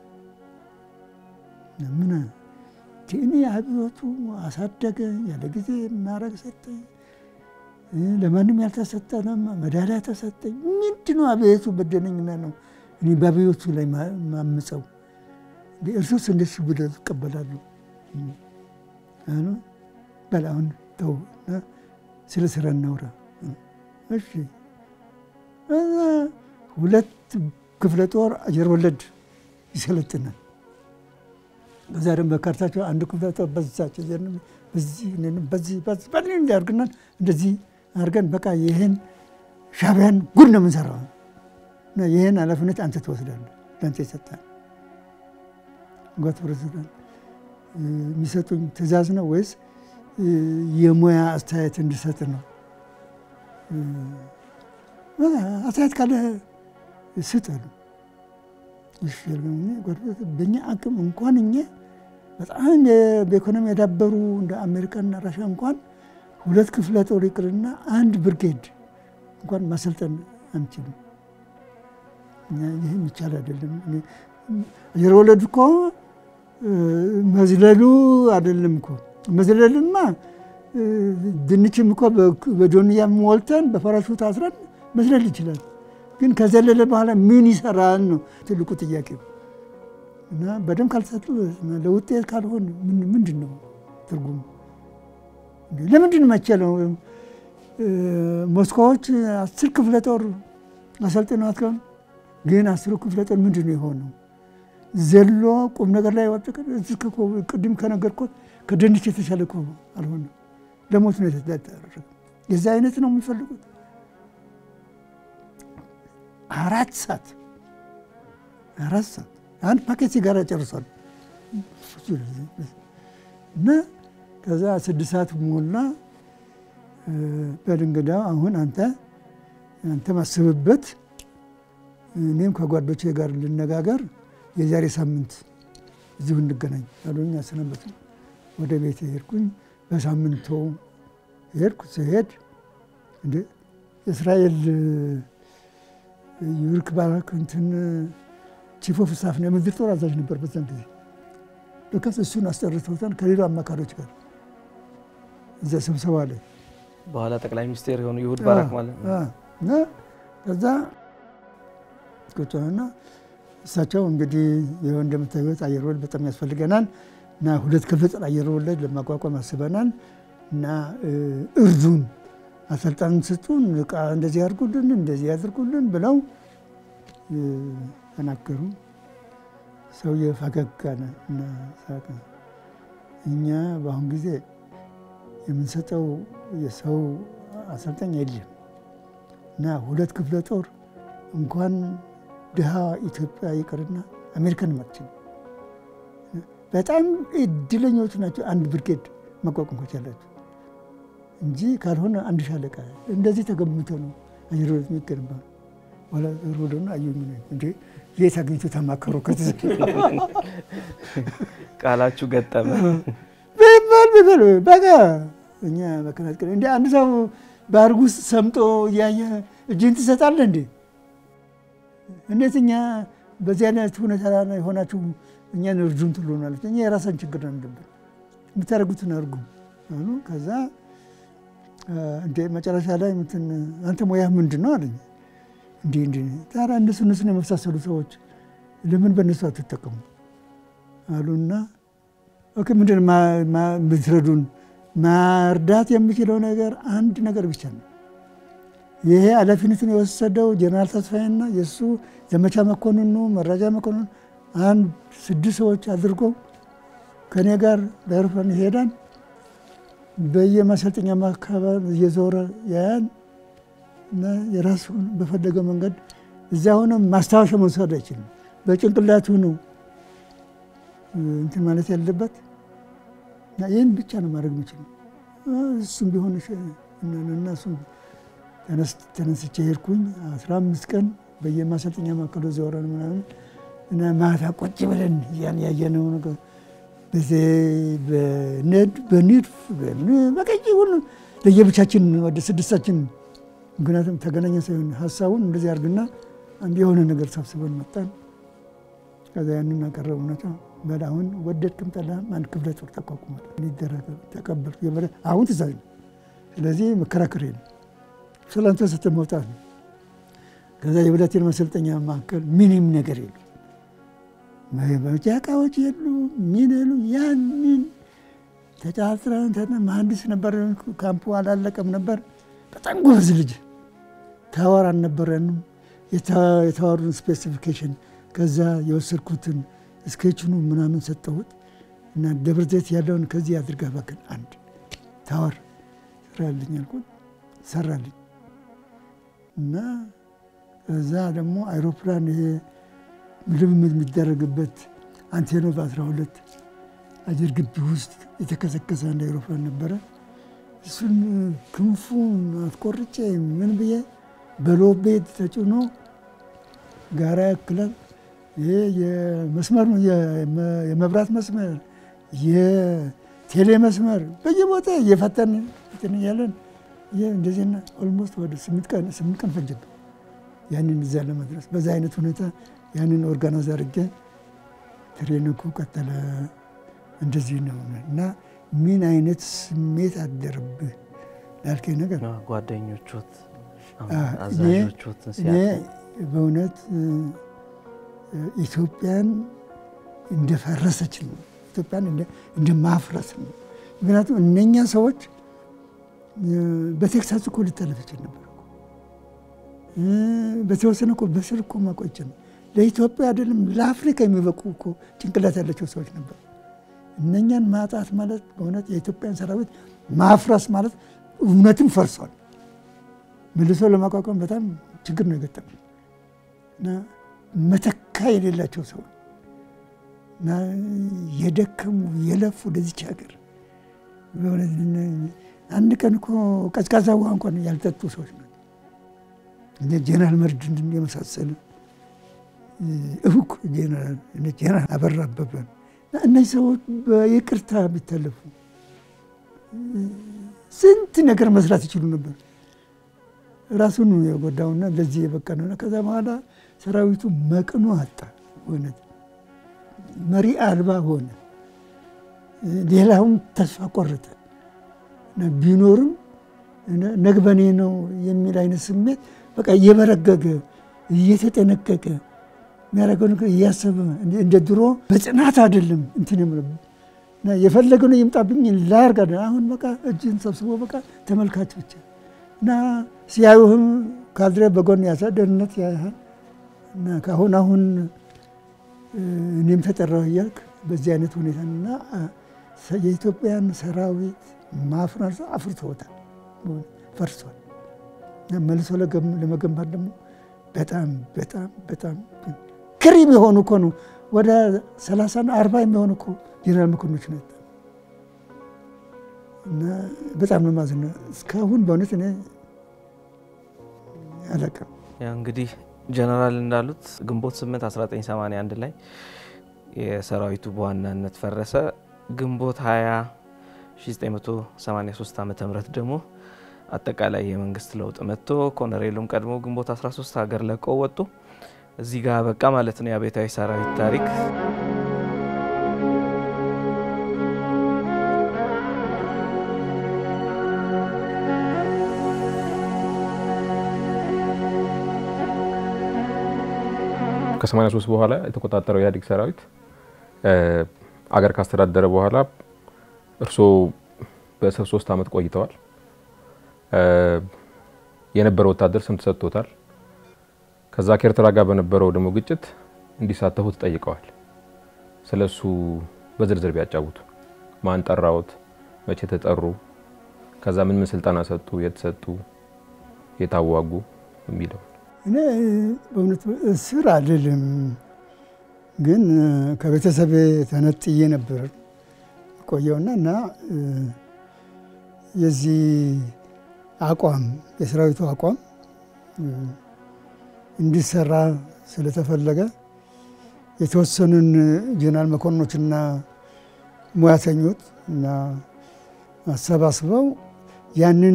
Speaker 2: ምን እኔ አብዮቱ አሳደገ ያለ ጊዜ ማድረግ ሰጠኝ፣ ለማንም ያልተሰጠ መዳሊያ ተሰጠኝ። ምንድን ነው አብዮቱ በደለኝና ነው እኔ በአብዮቱ ላይ ማምፀው? እርሱስ እንደሱ ብለው ይቀበላሉ። በል አሁን ተው ስለ ስራ እናውራ። እሺ ሁለት ክፍለ ጦር አየር ወለድ ይሰለጥናል። በዛ ደግሞ በካርታቸው አንድ ክፍለ ጦር በዛቸው በዚህ በዚህ በዚህ እንዲያርግናል እንደዚህ አድርገን በቃ ይህን ሻዕቢያን ጉድ ነው የምንሰራው እና ይህን ኃላፊነት አንተ ትወስዳለህ። ለአንተ ይሰጣል። ጓት ፕሬዚዳንት የሚሰጡኝ ትእዛዝ ነው ወይስ የሙያ አስተያየት እንድሰጥ ነው? አስተያየት ካለ ስጥ አሉ። በእኛ አቅም እንኳን እኛ በጣም በኢኮኖሚ የዳበሩ እንደ አሜሪካና ራሻ እንኳን ሁለት ክፍለ ጦር ይቅርና አንድ ብርጌድ እንኳን ማሰልጠን አንችልም። ይህ የሚቻል አይደለም። አየር ወለድ እኮ መዝለሉ አይደለም እኮ መዝለልማ ድንችም እኮ በጆንያ ሞልተን በፓራሹት አስረን መዝለል ይችላል። ግን ከዘለለ በኋላ ምን ይሰራል ነው ትልቁ ጥያቄ። እና በደንብ ካልሰጡ ለውጤት ካልሆን ምንድን ነው ትርጉሙ? ለምንድን መቸለው? ሞስኮዎች አስር ክፍለ ጦር አሰልጥነዋት ከሆነ ግን አስሩ ክፍለ ጦር ምንድን ነው የሆነው? ዘሎ ቁም ነገር ላይ ወጥ ቅድም ከነገርኩት ከድንች የተሻለ እኮ አልሆነም። ለሞት ነው የተዳረገ። የዛ አይነት ነው የሚፈልጉት። አራት ሰዓት አራት ሰዓት አንድ ፓኬት ሲጋራ ጨርሷል። እና ከዛ ስድስት ሰዓት ሞላ። በድንግዳው አሁን አንተ አንተ ማስብበት እኔም ከጓዶቼ ጋር ልነጋገር የዛሬ ሳምንት እዚሁ እንገናኝ አሉኝ። አሰናበቱ። ወደ ቤት ሄድኩኝ። በሳምንቱ ሄድኩ። ስሄድ እንደ እስራኤል ዩርክ ባራክ እንትን ቺፍ ኦፍ ስታፍ ነው የምድር ጦር አዛዥ ነበር በዛን ጊዜ። ለካስ እሱን አስጠርተውታል ከሌላ አማካሪዎች ጋር እዛ ስብሰባ ላይ
Speaker 1: በኋላ ጠቅላይ ሚኒስቴር የሆኑ ይሁድ ባራክ ማለት ነው።
Speaker 2: እና ከዛ ቁጭና እሳቸው እንግዲህ ይኸው እንደምታዩት አየር ወለድ በጣም ያስፈልገናል እና ሁለት ክፍለ ጦር አየር ወለድ ለማቋቋም አስበናል እና እርዱን፣ አሰልጣን ስጡን፣ ዕቃ እንደዚህ ያድርጉልን፣ እንደዚህ ያድርጉልን ብለው ተናገሩ። ሰውዬ ፈገግ አለ እና ሳቀ። እኛ በአሁን ጊዜ የምንሰጠው የሰው አሰልጣኝ የለም እና ሁለት ክፍለ ጦር እንኳን ድሃ ኢትዮጵያ ይቅርና አሜሪካን ማትችል በጣም እድለኞች ናቸው። አንድ ብርጌድ መቋቋም ከቻላቸው እንጂ ካልሆነ አንድ ሻለቃ እንደዚህ ተገምቶ ነው አየር ወለድ የሚገነባ ኋላ ሮዶና አዩኝ እንዴ የት አግኝቶ ተማከሩ?
Speaker 1: ቃላችሁ ገጠመ
Speaker 2: ቢባል ቢባል በቃ እኛ መከናት እንደ አንድ ሰው ባህር ውስጥ ሰምጦ እያየ እጅን ትሰጣለህ እንዴ? እንዴት እኛ በዚህ አይነት ሁኔታ ላይ የሆናችሁ እኛን እርዱን ትሉናለች። እኛ የራሳን ችግር ነው ያለብን፣ የምታደርጉትን አድርጉ አሉ። ከዛ እንደ መጨረሻ ላይ እንትን አንተ ሙያህ ምንድን ነው አለኝ። እንዲህ እንዲህ ታዲያ እነሱ እነሱን የመሳሰሉ ሰዎች ለምን በእነሱ አትጠቀሙ አሉና ኦኬ ምንድን ብትረዱን ማርዳት የሚችለው ነገር አንድ ነገር ብቻ ነው። ይሄ ኃላፊነቱን የወሰደው ጀነራል ተስፋዬና የእሱ ዘመቻ መኮንኑ መረጃ መኮንኑ አንድ ስድስት ሰዎች አድርጎ ከእኔ ጋር በአውሮፕላን ይሄዳል። በየማሰልጠኛ አካባቢ እየዞረ ያያል እና የራሱን በፈለገው መንገድ እዚያ ሆነ ማስታወሻ መውሰድ አይችልም። በጭንቅላቱ ነው እንትን ማለት ያለበት እና ይህን ብቻ ነው ማድረግ የሚችለው። እሱም ቢሆን እና እሱም ተነስቼ ሄድኩኝ። አስራ አምስት ቀን በየማሰልጠኛ ማዕከሉ ዘወረን ምናምን እና ማታ ቁጭ ብለን ያን ያየነው ነገር በንድፍ በቀይ ሁሉ ለየብቻችን ወደ ስድስታችን ምክንያቱም ተገናኘ ሳይሆን ሀሳቡን እንደዚህ አድርግና አንድ የሆነ ነገር ሰብስበን መጣን። ከዛ ያንን አቀረቡ ነታ በል አሁን ወደድክም ጠላህም አንድ ክፍለ ጦር ተቋቁሟል። ሊደረግ ተቀበልኩ። አሁን ትእዛዝ ነው። ስለዚህ መከራከር የለም። ሰላምታ ሰጥተህ መውጣት ነው። ከዛ የብላቴን ማሰልጠኛ ማዕከል ምንም ነገር የሉ መጃ እቃዎች የሉ ምን የሉ ያንን ተጫጥረን መሀንዲስ ነበር። ካምፑ አላለቀም ነበር። በጣም ጎበዝ ልጅ ታወር አልነበረንም። የተዋሩን ስፔሲፊኬሽን ከዛ የወሰድኩትን ስኬችኑ ምናምን ሰጠሁት እና ደብረ ዘይት ያለውን ከዚህ አድርጋ ባክል አንድ ታወር ስራልኝ አልኩት። ሰራልኝ እና እዛ ደግሞ አይሮፕላን ይሄ ልምምድ የሚደረግበት አንቴኖቭ 12 አየር ግቢ ውስጥ የተከሰከሰ አንድ አይሮፕላን ነበረ። እሱን ክንፉን አስቆርጬ ምን ብዬ በሎቤ ተጭኖ ጋራ ያክላል። ይሄ የመስመር የመብራት መስመር የቴሌ መስመር በየቦታ እየፈተን እንትን እያለን እንደዚህና ኦልሞስት ወደ ስምንት ቀን ስምንት ቀን ፈጀብን ያንን እዚያ ለመድረስ። በዛ አይነት ሁኔታ ያንን ኦርጋናይዝ አድርጌ ትሬኒንጉ ቀጠለ። እንደዚህ ነው እና ምን አይነት ስሜት አደረብህ ላልከኝ ነገር
Speaker 1: ጓደኞቹት
Speaker 2: እኔ በእውነት ኢትዮጵያን እንደፈረሰች ነው። ኢትዮጵያን እንደ ማፍረስ ነው። ምክንያቱም እነኛ ሰዎች በቴክሳስ እኮ ሊጠለፍ ይችል ነበር። በተወሰነ እኮ በስር እኮ ማቆጭ ነው። ለኢትዮጵያ አይደለም ለአፍሪካ የሚበቁ እኮ ጭንቅላት ያላቸው ሰዎች ነበር። እነኛን ማጣት ማለት በእውነት የኢትዮጵያን ሰራዊት ማፍረስ ማለት እውነትም ፈርሷል። መልሶ ለማቋቋም በጣም ችግር ነው የገጠመው እና መተካ የሌላቸው ሰው እና የደከሙ የለፉ ወደዚች ሀገር አንድ ቀን እኮ ቀዝቃዛ ውሃ እንኳን ያልጠጡ ሰዎች ናቸው። ጀነራል መርድን የመሳሰሉ እውቅ ጀነራል ጀነራል አበራ አበበ እነዚህ ሰዎች በይቅርታ ቢታለፉ ስንት ነገር መስራት ይችሉ ነበር። ራሱን የጎዳውና ለዚህ የበቃ ነው። ከዛ በኋላ ሰራዊቱ መቅኖ አጣ። እውነት መሪ አልባ ሆነ። ሌላውም ተስፋ ቆረጠ። ቢኖርም ነግበኔ ነው የሚል አይነት ስሜት በቃ እየበረገገ እየተጠነቀቀ የሚያደርገው ነገር እያሰበ እንደ ድሮ በጽናት አይደለም እንትን የፈለገው ነው ይምጣብኝ ላያርግ አሁን በቃ እጅን ሰብስቦ በቃ ተመልካች ብቻ እና ሲያዩህም ካድሬ በጎን ያሳ ደህንነት ያህል እና ከአሁን አሁን እኔም ተጠራሁ እያልክ በዚህ አይነት ሁኔታ እና የኢትዮጵያን ሰራዊት ማፍረስ አፍርቶታል፣ ፈርሷል። መልሶ ለመገንባት ደግሞ በጣም በጣም በጣም ክሪም የሆኑ እኮ ነው ወደ ሰላሳና አርባ የሚሆኑ እኮ ጀነራል መኮንኖች ነው እና በጣም ነው ማዝነው። እስካሁን በእውነት እኔ አላውቅም።
Speaker 1: ያው እንግዲህ ጀነራል እንዳሉት ግንቦት 8 1981 ላይ የሰራዊቱ በዋናነት ፈረሰ። ግንቦት 20 1983 ዓ ም ደግሞ አጠቃላይ የመንግስት ለውጥ መጥቶ ኮሎኔሉም ቀድሞ ግንቦት 13 ሀገር ለቀው ወጡ። እዚህ ጋር በቃ ማለት ነው የአብዮታዊ ሰራዊት ታሪክ።
Speaker 3: ከ83 በኋላ የተቆጣጠረው ኢህአዴግ ሰራዊት አገር ካስተዳደረ በኋላ እርስዎ በእስር ሶስት ዓመት ቆይተዋል። የነበረው ወታደር ስም ተሰጥቶታል። ከዛ ከኤርትራ ጋር በነበረው ደግሞ ግጭት እንዲሳተፉ ተጠይቀዋል። ስለ እሱ በዝርዝር ቢያጫውቱ። ማን ጠራዎት? መቼ ተጠሩ? ከዛ ምን ምን ስልጠና ሰጡ? የት ሰጡ? የታዋጉ የሚለው
Speaker 2: እኔ በእውነት እስር አልልም፣ ግን ከቤተሰቤ ተነጥዬ ነበር ቆየውና እና የዚህ አቋም የሰራዊቱ አቋም እንዲሰራ ስለተፈለገ የተወሰኑን ጀነራል መኮንኖችና ሙያተኞች እና አሰባስበው ያንን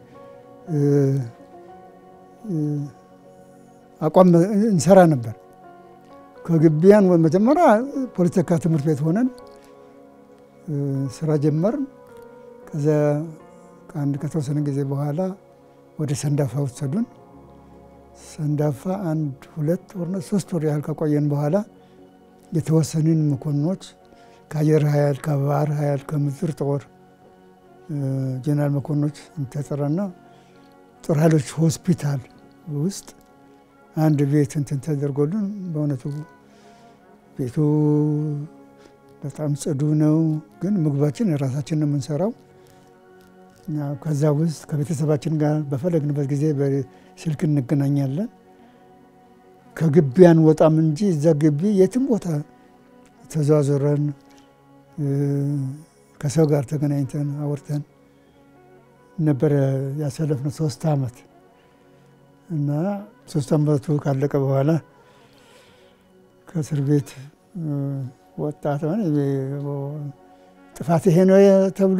Speaker 2: አቋም እንሰራ ነበር። ከግቢያን መጀመሪያ ፖለቲካ ትምህርት ቤት ሆነን ስራ ጀመርን። ከዚያ ከአንድ ከተወሰነ ጊዜ በኋላ ወደ ሰንዳፋ ወሰዱን። ሰንዳፋ አንድ ሁለት ወር ሶስት ወር ያህል ከቆየን በኋላ የተወሰንን መኮንኖች ከአየር ኃይል፣ ከባህር ኃይል፣ ከምድር ጦር ጀነራል መኮንኖች ተጠራና ጦር ኃይሎች ሆስፒታል ውስጥ አንድ ቤት እንትን ተደርጎልን በእውነቱ ቤቱ በጣም ጽዱ ነው፣ ግን ምግባችን የራሳችን ነው የምንሰራው። ከዛ ውስጥ ከቤተሰባችን ጋር በፈለግንበት ጊዜ በስልክ እንገናኛለን። ከግቢ አንወጣም እንጂ እዛ ግቢ የትም ቦታ ተዘዋዙረን ከሰው ጋር ተገናኝተን አውርተን ነበረ ያሳለፍነው ሶስት ዓመት እና ሶስት ዓመቱ ካለቀ በኋላ ከእስር ቤት ወጣት ጥፋት ይሄ ነው ተብሎ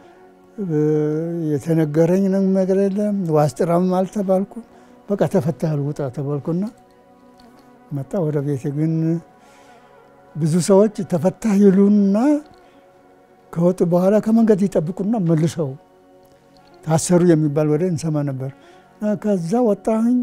Speaker 2: የተነገረኝ ነገር የለም። ዋስ ጥራም አልተባልኩ። በቃ ተፈታሃል ውጣ ተባልኩና መጣ ወደ ቤቴ። ግን ብዙ ሰዎች ተፈታህ ይሉና ከወጡ በኋላ ከመንገድ ይጠብቁና መልሰው ታሰሩ የሚባል ወደ እንሰማ ነበር። ከዛ ወጣሁኝ።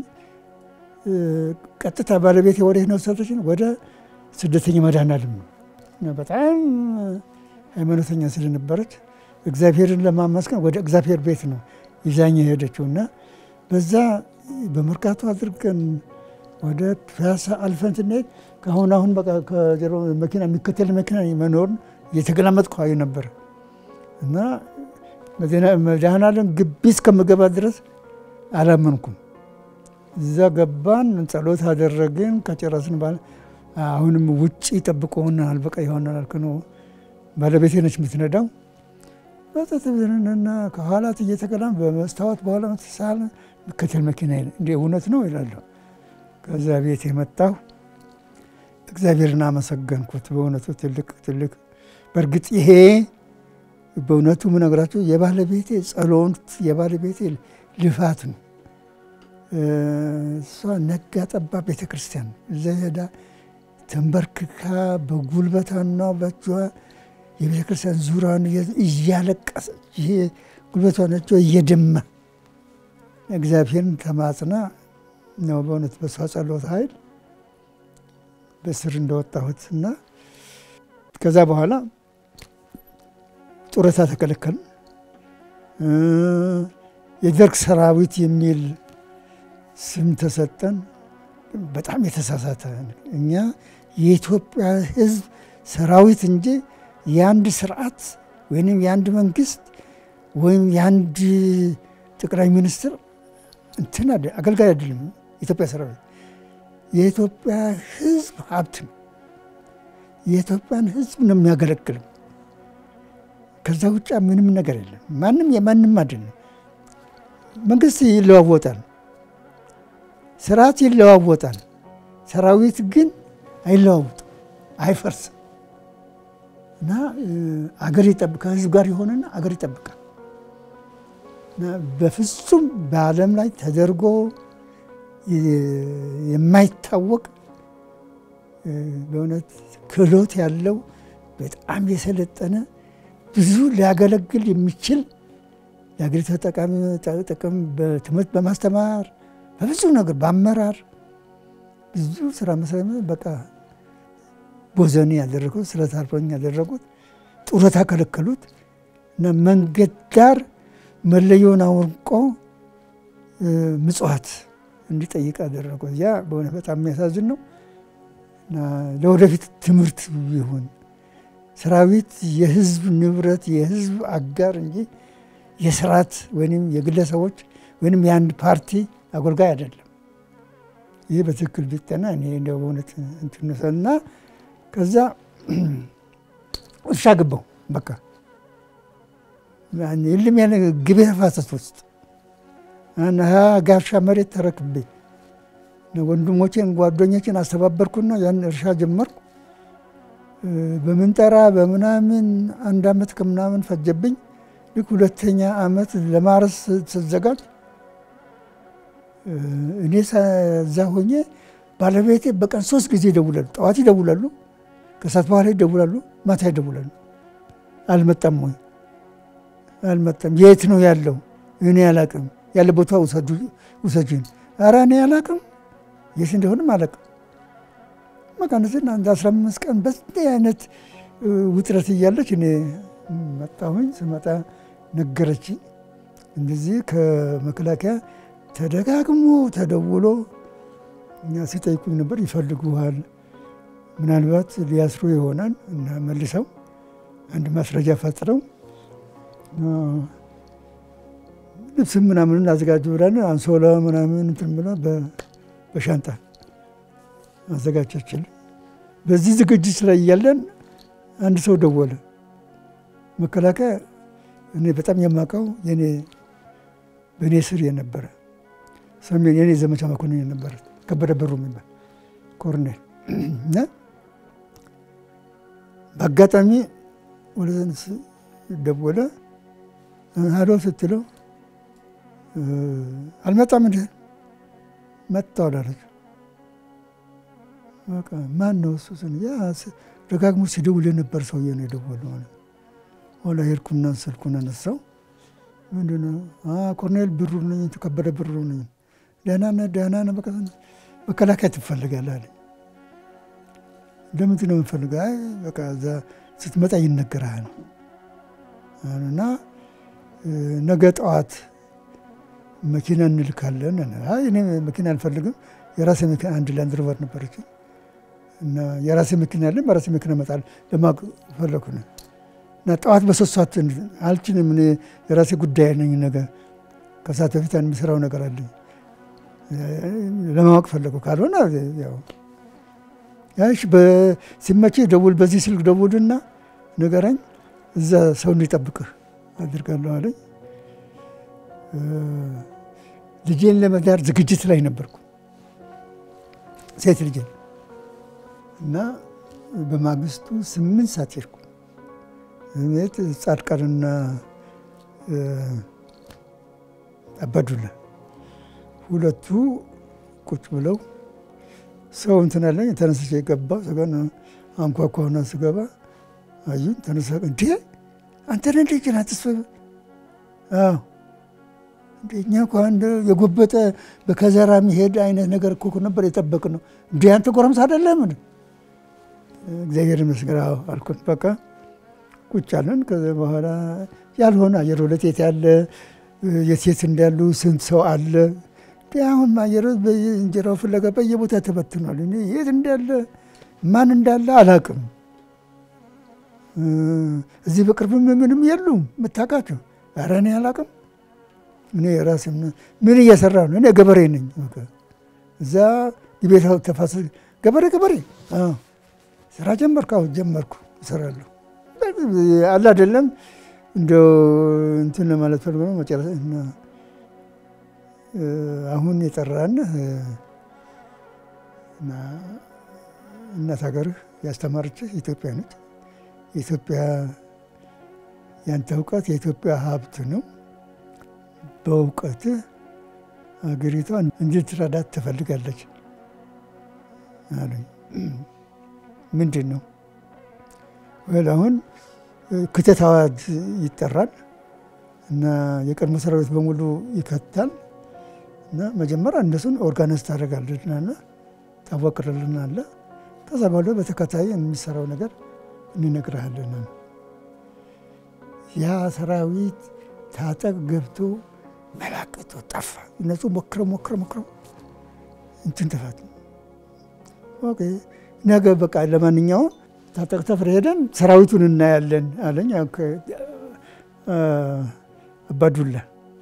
Speaker 2: ቀጥታ ባለቤቴ ወደ ነው ሰጠችን ወደ ስደተኛ መድኃኔዓለም ነው። በጣም ሃይማኖተኛ ስለነበረች እግዚአብሔርን ለማመስገን ወደ እግዚአብሔር ቤት ነው ይዛኝ የሄደችው እና በዛ በመርካቶ አድርገን ወደ ፒያሳ አልፈን ስንሄድ ከአሁን አሁን በቃ ከጀሮ መኪና የሚከተል መኪና መኖርን እየተገላመጥኩ አይ ነበር እና መድኃኔዓለም ግቢ እስከምገባ ድረስ አላመንኩም። እዛ ገባን፣ ጸሎት አደረግን። ከጨረስን በኋላ አሁንም ውጭ ይጠብቁናል፣ በቃ ይሆናል አልክ ነው። ባለቤቴ ነች የምትነዳው። በጠጥብንና ከኋላት እየተገላም በመስታወት በኋላ ምትሳል ምከተል መኪና እንደ እውነት ነው ይላለሁ። ከዛ ቤት የመጣሁ እግዚአብሔርን አመሰገንኩት። በእውነቱ ትልቅ ትልቅ በእርግጥ ይሄ በእውነቱ ምነግራቸው የባለቤቴ ጸሎት የባለቤቴ ልፋት ነው። እሷ ነጋ ጠባ ቤተ ክርስቲያን እዛ ሄዳ ተንበርክካ በጉልበቷና በእጇ የቤተ ክርስቲያን ዙሪያውን እያለቀሰች ይሄ ጉልበቷን እጇ እየደማ እግዚአብሔርን ተማጽና ነው በእውነት በሷ ጸሎት ኃይል በስር እንደወጣሁት እና ከዛ በኋላ ጡረታ ተከለከልን። የደርግ ሰራዊት የሚል ስም ተሰጠን። በጣም የተሳሳተ እኛ የኢትዮጵያ ሕዝብ ሰራዊት እንጂ የአንድ ስርዓት ወይም የአንድ መንግስት ወይም የአንድ ጠቅላይ ሚኒስትር እንትን አገልጋይ አይደለም። የኢትዮጵያ ሰራዊት የኢትዮጵያ ሕዝብ ሀብት ነው። የኢትዮጵያን ሕዝብ ነው የሚያገለግለው። ከዛ ውጭ ምንም ነገር የለም። ማንም የማንም አይደለም። መንግስት ይለዋወጣል፣ ስርዓት ይለዋወጣል። ሰራዊት ግን አይለዋወጥም፣ አይፈርስም እና አገር ይጠብቃል። ከህዝብ ጋር የሆነና አገር ይጠብቃል። በፍጹም በዓለም ላይ ተደርጎ የማይታወቅ በእውነት ክህሎት ያለው በጣም የሰለጠነ ብዙ ሊያገለግል የሚችል የአገሪቱ ጥቅም በትምህርት በማስተማር በብዙ ነገር በአመራር ብዙ ስራ መስሪያ በቃ ቦዘኔ ያደረጉት ስለት አልፎኝ ያደረጉት ጡረታ ከለከሉት እና መንገድ ዳር መለየውን አውልቆ ምጽዋት እንዲጠይቅ አደረጉት። ያ በእውነት በጣም የሚያሳዝን ነው እና ለወደፊት ትምህርት ይሁን ሰራዊት የህዝብ ንብረት የህዝብ አጋር እንጂ የስርዓት ወይም የግለሰቦች ወይም የአንድ ፓርቲ አገልጋይ አይደለም። ይህ በትክክል ቢጠና እኔ እንደ በእውነት እንትንሰልና ከዛ እርሻ ገባው በቃ የለም ያለ ግቤ ተፋሰስ ውስጥ ጋሻ መሬት ተረክቤ ወንድሞቼን ጓደኞችን አስተባበርኩና ያን እርሻ ጀመርኩ። በምንጠራ በምናምን አንድ አመት ከምናምን ፈጀብኝ። ልክ ሁለተኛ አመት ለማረስ ስዘጋጅ እኔ እዛ ሆኜ ባለቤቴ በቀን ሶስት ጊዜ ይደውላሉ። ጠዋት ይደውላሉ፣ ከሰዓት በኋላ ይደውላሉ፣ ማታ ይደውላሉ። አልመጣም ወይ አልመጣም። የት ነው ያለው? እኔ አላቅም። ያለ ቦታ ውሰጂን። ኧረ እኔ አላቅም፣ የት እንደሆንም አላቅም። በቃ እንደዚህ አንድ አስራ አምስት ቀን በዚህ አይነት ውጥረት እያለች እኔ መጣሁኝ። ስመጣ ነገረችኝ። እንደዚህ ከመከላከያ ተደጋግሞ ተደውሎ እኛ ሲጠይቁኝ ነበር። ይፈልጉሃል፣ ምናልባት ሊያስሩ ይሆናል እና መልሰው አንድ ማስረጃ ፈጥረው ልብስም ምናምን አዘጋጁ ብላን አንሶላ ምናምን እንትን ብላ በሻንጣ አዘጋጀችልን። በዚህ ዝግጅት ላይ እያለን አንድ ሰው ደወለ። መከላከያ እኔ በጣም የማውቀው የኔ በእኔ ስር የነበረ ሰሜን የኔ ዘመቻ መኮንን የነበረ ከበደ ብሩ የሚባል ኮርኔል እና በአጋጣሚ ወደ ደወለ። ሀዶ ስትለው አልመጣም እንደ መጣሁ አላለች። በቃ ማን ነው እሱ? ደጋግሞ ሲደውል የነበር ሰውዬ ነው የደወለው። ኋላ ሄድኩና ስልኩን አነሳው። ምንድን ነው ኮርኔል ብሩ ነኝ፣ ከበደ ብሩ ነኝ። ደህና ነህ? ደህና ነህ? በቃ መከላከያ ትፈልጋለህ አለኝ። ለምንድን ነው የምፈልገው? አይ በቃ እዛ ስትመጣ ይነገርሃል እና ነገ ጠዋት መኪና እንልካለን። አይ እኔ መኪና አልፈልግም፣ የራሴ መኪና አንድ ላንድ ሮቨር ነበረች እና የራሴ መኪና ያለን በራሴ መኪና እመጣለሁ ለማወቅ ፈለኩ ነው እና ጠዋት በሶስት ሰዓት አልችልም፣ እኔ የራሴ ጉዳይ ነኝ። ነገ ከሰዓት በፊት የሚሰራው ነገር አለኝ ለማወቅ ፈለጉ። ካልሆነ ያው ያሽ ሲመቼ ደውል፣ በዚህ ስልክ ደውልና ንገረኝ፣ እዛ ሰው እንዲጠብቅህ አድርጋለሁ አለኝ። ልጄን ለመዳር ዝግጅት ላይ ነበርኩ፣ ሴት ልጄን እና በማግስቱ ስምንት ሰዓት ሄድኩ ቤት ጻድቃንና አባዱላ ሁለቱ ቁጭ ብለው ሰው እንትን አለኝ። ተነስቼ ገባ ሰገን አንኳኳሁና ስገባ አዩን። ተነሳ እንዴ አንተ ነህ ልጅ ና ተስፋ እኛ እኮ አንድ የጎበጠ በከዘራ የሚሄድ አይነት ነገር እኮ ነበር የጠበቅነው። እንዴ አንተ ጎረምሳ አይደለም? እግዚአብሔር ይመስገን አልኩን። በቃ ቁጭ አለን። ከዚ በኋላ ያልሆነ አየር ሁለት ያለ የሴት እንዳሉ ስንት ሰው አለ። አሁን አየር እንጀራው ፍለጋ በየቦታ ተበትኗል። እኔ የት እንዳለ ማን እንዳለ አላቅም። እዚህ በቅርብ ምንም የሉም የምታውቃቸው። ኧረ እኔ አላቅም። እኔ ራሴ ምን እየሰራ ነው? እኔ ገበሬ ነኝ። እዛ የቤት ተፋሰስ ገበሬ ገበሬ ስራ ጀመርኩ። አሁን ጀመርኩ እሰራለሁ አለ አይደለም እንደው እንትን ለማለት ፈልጎ ነው መጨረሻ እና አሁን የጠራን እናት ሀገርህ ያስተማረችህ ኢትዮጵያ ነች። የኢትዮጵያ ያንተ እውቀት የኢትዮጵያ ሀብት ነው። በእውቀትህ ሀገሪቷ እንድትረዳት ትፈልጋለች አሉኝ። ምንድን ነው ወል አሁን ክተት አዋጅ ይጠራል እና የቀድሞ ሰራዊት በሙሉ ይከታል እና መጀመሪያ እነሱን ኦርጋናይዝ ታደርጋለች እና ታወቅርልን አለ። ከዛ በኋላ በተከታይ የሚሰራው ነገር እንነግርሃለን። ያ ሰራዊት ታጠቅ ገብቶ መላቅቶ ጠፋ። እነሱ ሞክረው ሞክረው ሞክረው እንትን ተፋት። ኦኬ ነገ በቃ ለማንኛውም ታጠቅ ተፍረ ሄደን ሰራዊቱን እናያለን አለኝ አባዱላ።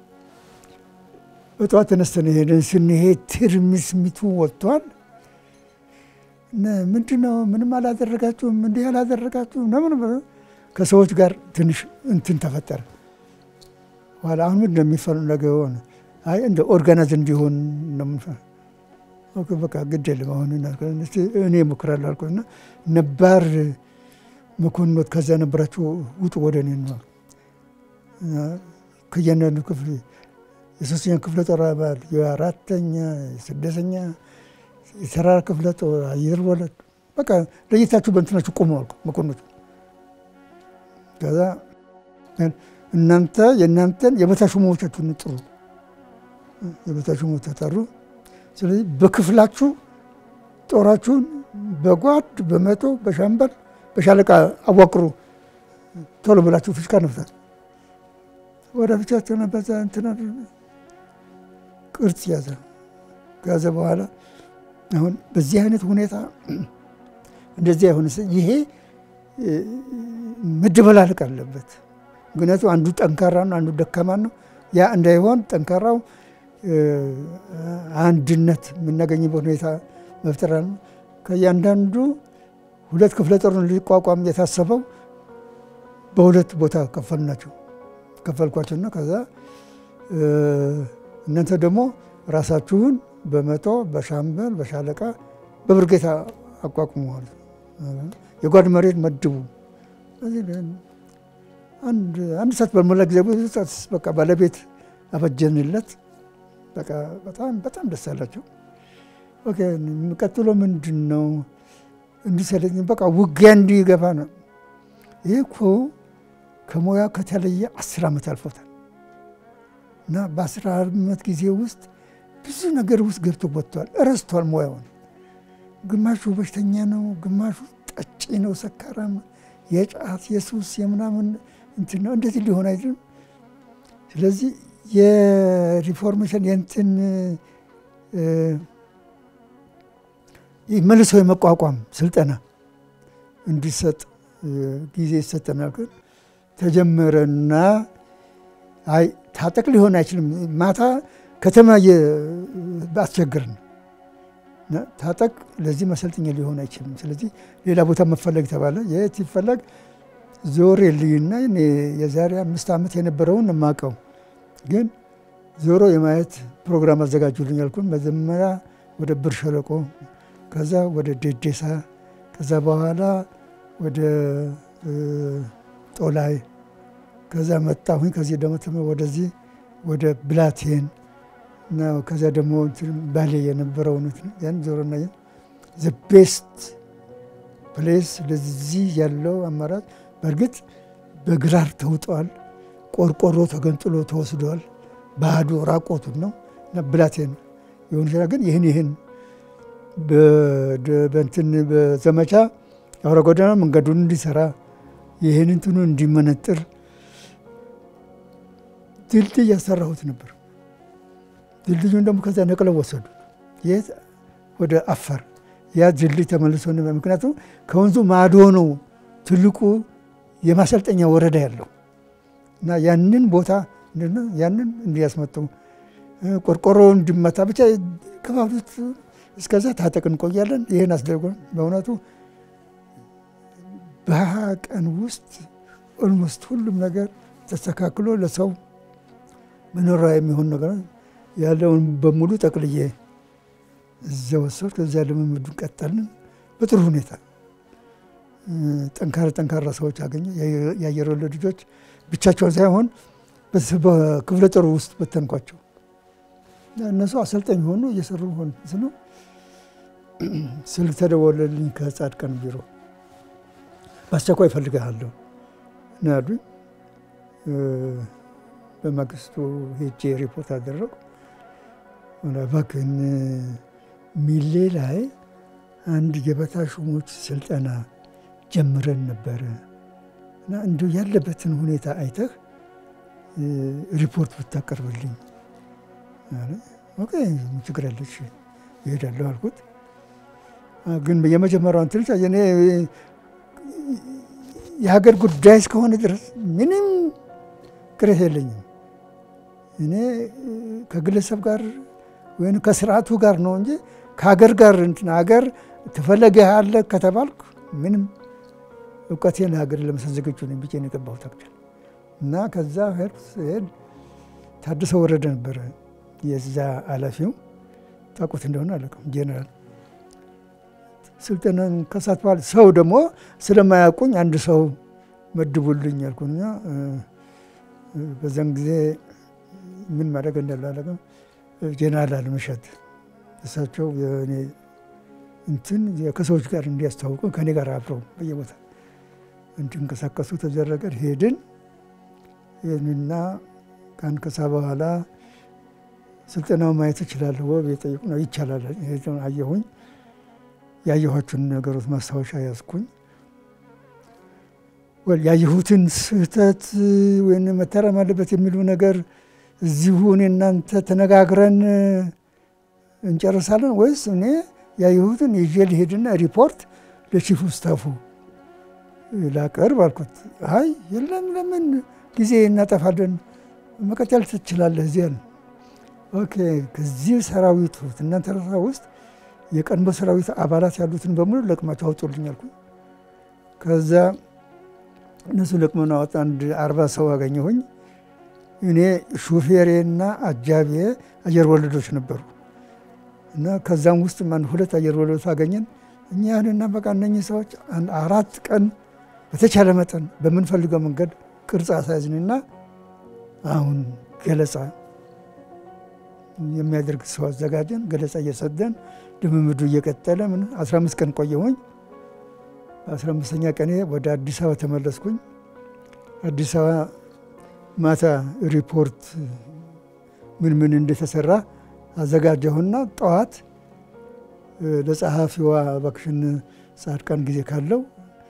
Speaker 2: በጠዋት ተነስተን ሄደን ስንሄድ ትርምስሚቱ ወጥቷል። ምንድን ነው ምንም አላደረጋችሁም፣ እንዲህ አላደረጋችሁም ለምን ከሰዎች ጋር ትንሽ እንትን ተፈጠረ። ኋላ አሁን ምንድን ነው የሚፈለገው? ሆነ አይ እንደ ኦርጋናይዝ እንዲሆን ነው በቃ ግድ የለም አሁን እኔ እሞክራለሁ አልኩና ነባር መኮንኖት ከዛ ነበራችሁ ውጡ ወደ እኔ ነው ከእያንዳንዱ ክፍል የሶስተኛ ክፍለ ጦር አባል የአራተኛ የስድስተኛ የተራራ ክፍለ ጦር አየር ወለድ በቃ ለየታችሁ በእንትናችሁ ቆሙ አልኩ መኮንኖች። ከዛ እናንተ የእናንተን የበታች ሹሞቻችሁን ጥሩ የበታች ሹሞች ተጠሩ። ስለዚህ በክፍላችሁ ጦራችሁን በጓድ በመቶ በሻምበል በሻለቃ አዋቅሩ። ቶሎ ብላችሁ ፍሽካ ነፍታት ወደ ብቻቸው ነበዛ እንትና ቅርጽ ያዘ። ከያዘ በኋላ አሁን በዚህ አይነት ሁኔታ እንደዚህ አይሆን። ይሄ መደበላለቅ አለበት። ምክንያቱም አንዱ ጠንካራ ነው፣ አንዱ ደካማ ነው። ያ እንዳይሆን ጠንካራው አንድነት የምናገኝበት ሁኔታ መፍጠር ነው። ከእያንዳንዱ ሁለት ክፍለ ጦርን ሊቋቋም የታሰበው በሁለት ቦታ ከፈልናቸው ከፈልኳቸውና ከዛ እናንተ ደግሞ ራሳችሁን በመቶ በሻምበል በሻለቃ በብርጌታ አቋቁመዋል። የጓድ መሬት መድቡ። አንድ ሰዓት በሞላ ጊዜ በቃ ባለቤት አበጀንለት። በቃ በጣም በጣም ደስ አላቸው። ኦኬ ቀጥሎ ምንድን ነው እንዲሰለኝ በቃ ውጊያ እንዲገባ ነው። ይህ እኮ ከሙያ ከተለየ አስር ዓመት አልፎታል እና በአስር ዓመት ጊዜ ውስጥ ብዙ ነገር ውስጥ ገብቶ ወጥቷል። እረስቷል ሙያውን። ግማሹ በሽተኛ ነው፣ ግማሹ ጠጪ ነው፣ ሰካራም፣ የጫት የሱስ የምናምን እንትን ነው። እንደዚህ ሊሆን አይችልም። ስለዚህ የሪፎርሜሽን የእንትን መልሶ የመቋቋም ስልጠና እንዲሰጥ ጊዜ ይሰጠናል። ግን ተጀመረና አይ ታጠቅ ሊሆን አይችልም። ማታ ከተማ አስቸግርን ታጠቅ ለዚህ መሰልጠኛ ሊሆን አይችልም። ስለዚህ ሌላ ቦታ መፈለግ ተባለ። የት ይፈለግ? ዞር የልዩና የዛሬ አምስት ዓመት የነበረውን የማውቀው ግን ዞሮ የማየት ፕሮግራም አዘጋጁልኝ ያልኩን መጀመሪያ ወደ ብር ሸለቆ፣ ከዛ ወደ ደዴሳ፣ ከዛ በኋላ ወደ ጦላይ፣ ከዛ መጣሁኝ። ከዚህ ደግሞ ወደዚህ ወደ ብላቴን እና ከዚያ ደግሞ ባሌ የነበረው ያን ዞሮና ዘ ቤስት ፕሌስ ለዚህ ያለው አማራጭ በእርግጥ በግራር ተውጠዋል። ቆርቆሮ ተገንጥሎ ተወስዷል። ባዶ ራቆቱን ነው እና ብላቴን የሆኑ ይችላል። ግን ይህን ይህን በእንትን በዘመቻ አውራ ጎዳና መንገዱን እንዲሰራ ይህን እንትኑ እንዲመነጥር ድልድይ ያሰራሁት ነበር። ድልድዩን ደግሞ ከዛ ነቅለው ወሰዱ። የት ወደ አፋር ያ ድልድይ ተመልሶ ምክንያቱም ከወንዙ ማዶ ነው ትልቁ የማሰልጠኛ ወረዳ ያለው እና ያንን ቦታ ያንን እንዲያስመጡ ቆርቆሮ እንዲመታ ብቻ ከፋፍት እስከዛ ታጠቅ እንቆያለን። ይህን አስደርጎ በእውነቱ በሀያ ቀን ውስጥ ኦልሞስት ሁሉም ነገር ተስተካክሎ ለሰው መኖሪያ የሚሆን ነገር ያለውን በሙሉ ጠቅልዬ እዛ ወሰድ። ከዚያ ልምምዱን ቀጠልን በጥሩ ሁኔታ። ጠንካራ ጠንካራ ሰዎች አገኘ። የአየር ወለድ ልጆች ብቻቸውን ሳይሆን በክፍለ ጦሩ ውስጥ በተንኳቸው። እነሱ አሰልጣኝ ሆኑ እየሰሩ ሆን ስለ ስልክ ተደወለልኝ ከጻድቃን ቢሮ በአስቸኳይ እፈልግሃለሁ ነው ያሉኝ። በማግስቱ ሄጄ ሪፖርት አደረጉ። እባክህን ሚሌ ላይ አንድ የበታ ሹሞች ስልጠና ጀምረን ነበረ እና እንዲሁ ያለበትን ሁኔታ አይተህ ሪፖርት ብታቀርብልኝ ኦኬ ችግር ያለች ይሄዳለሁ አልኩት። ግን የመጀመሪያውን ትንሽ እኔ የሀገር ጉዳይ እስከሆነ ድረስ ምንም ቅሬታ የለኝም። እኔ ከግለሰብ ጋር ወይም ከስርዓቱ ጋር ነው እንጂ ከሀገር ጋር እንትን ሀገር ትፈለግሃለህ ከተባልኩ ምንም እውቀቴን ሀገር ለመስጠት ዝግጁ ነኝ ብዬ ነው የገባሁት አክቹዋሊ። እና ከዛ ሄድኩ ስሄድ ታደሰ ወረደ ነበረ የዛ ኃላፊው ታውቁት እንደሆነ አላውቅም ጄኔራል ስልጠናን ከሳት በኋላ ሰው ደግሞ ስለማያውቁኝ አንድ ሰው መድቡልኝ ያልኩና በዛን ጊዜ ምን ማድረግ እንዳለ አላውቅም። ጄኔራል አለመሸት እሳቸው የእኔ እንትን ከሰዎች ጋር እንዲያስተዋውቁ ከኔ ጋር አብረው በየቦታ እንዲንቀሳቀሱ ተደረገ። ሄድን ይህንና ከአንድ ከሳ በኋላ ስልጠናው ማየት እችላለሁ ወይ የጠየቁ ነው። ይቻላል አየሁኝ። ያየኋቸውን ነገሮች ማስታወሻ ያዝኩኝ። ያየሁትን ስህተት ወይም መታረም አለበት የሚሉ ነገር እዚሁ እኔ እናንተ ተነጋግረን እንጨርሳለን ወይስ እኔ ያየሁትን ይዤ ልሄድና ሪፖርት ለቺፍ ስታፉ ላቀርብ አልኩት። አይ የለም ለምን ጊዜ እናጠፋለን፣ መቀጠል ትችላለህ እዚህ ያለ ኦኬ። ከዚህ ሰራዊት እናንተ ውስጥ የቀድሞ ሰራዊት አባላት ያሉትን በሙሉ ለቅማቸው አውጡልኝ አልኩኝ። ከዛ እነሱ ለቅመን አወጣ። አንድ አርባ ሰው አገኘሁኝ። እኔ ሹፌሬና አጃቤ አየር ወለዶች ነበሩ እና ከዛም ውስጥ አንድ ሁለት አየር ወለዶች አገኘን። እኛ ያህንና በቃ እነኚህ ሰዎች አራት ቀን በተቻለ መጠን በምንፈልገው መንገድ ቅርጽ አሳያዝንና አሁን ገለጻ የሚያደርግ ሰው አዘጋጀን። ገለጻ እየሰደን ልምምዱ እየቀጠለ ምን 15 ቀን ቆየሁኝ። በአስራ አምስተኛ ቀኔ ወደ አዲስ አበባ ተመለስኩኝ። አዲስ አበባ ማታ ሪፖርት ምን ምን እንደተሰራ አዘጋጀሁና ጠዋት ለጸሐፊዋ እባክሽን ጻድቃን ጊዜ ካለው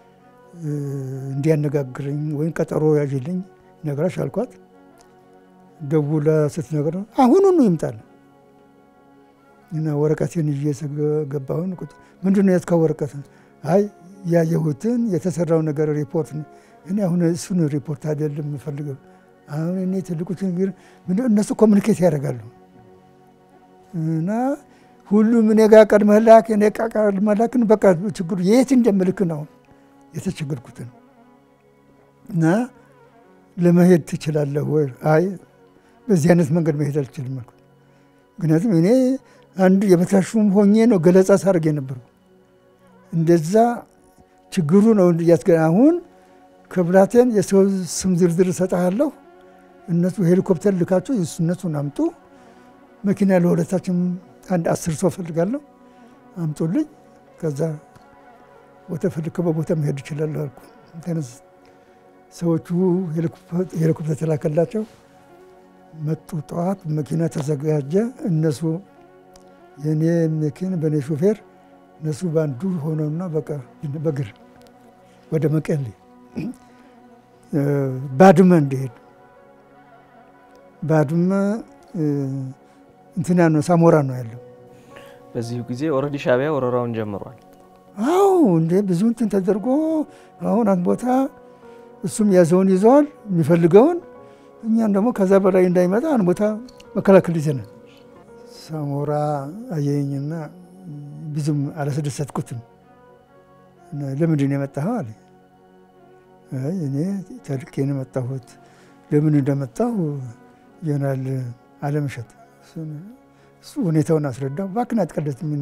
Speaker 2: እንዲያነጋግረኝ ወይም ቀጠሮ ያዥልኝ ነግራሽ አልኳት። ደውላ ስትነግር አሁኑኑ ይምጣል እና ወረቀቴን ይዤ ገባሁን። ምንድን ነው የትካ ወረቀት? አይ ያየሁትን የተሰራው ነገር ሪፖርት። እኔ አሁን እሱን ሪፖርት አይደለም የምፈልገው። አሁን እኔ ትልቁ ችግር እነሱ ኮሚኒኬት ያደርጋሉ እና ሁሉም እኔ ጋር ቀድመህ ላክ፣ እኔ ጋር ቀድመህ ላክን። በቃ ችግሩ የት እንደምልክ ነው የተቸገርኩትን እና ለመሄድ ትችላለህ ወይ? አይ በዚህ አይነት መንገድ መሄድ አልችልም አልኩት። ምክንያቱም እኔ አንድ የበታሹም ሆኜ ነው ገለጻ ሳደርግ የነበረው። እንደዛ ችግሩ ነው እያስገ አሁን ክብራቴን የሰው ስም ዝርዝር እሰጥሃለሁ። እነሱ ሄሊኮፕተር ልካቸው እነሱን አምጡ። መኪና ለሁለታችን አንድ አስር ሰው ፈልጋለሁ አምጡልኝ። ከዛ በተፈለከው ቦታ መሄድ እችላለሁ አልኩ። ተነስ ሰዎቹ ሄሊኮፕተር ተላከላቸው። መጡ። ጠዋት መኪና ተዘጋጀ። እነሱ የእኔ መኪና በእኔ ሾፌር እነሱ በአንዱ ሆነውና በቃ በእግር ወደ መቀሌ ባድመ እንዲሄድ ባድመ እንትና ነው ሳሞራ ነው ያለው።
Speaker 1: በዚሁ ጊዜ ኦልሬዲ ሻዕቢያ ወረራውን ጀምሯል።
Speaker 2: አዎ እንዴ ብዙ እንትን ተደርጎ አሁን አንድ ቦታ እሱም ያዘውን ይዘዋል የሚፈልገውን እኛም ደግሞ ከዛ በላይ እንዳይመጣ አንድ ቦታ መከላከል ይዘናል። ሳሞራ አየኝና ብዙም አላስደሰትኩትም። ለምንድን ነው የመጣኸው አለ። አይ እኔ ተልኬ ነው የመጣሁት። ለምን እንደመጣሁ ጀነራል አለምሸት እሱ ሁኔታውን አስረዳው። እባክህን አትቀልድ፣ ምን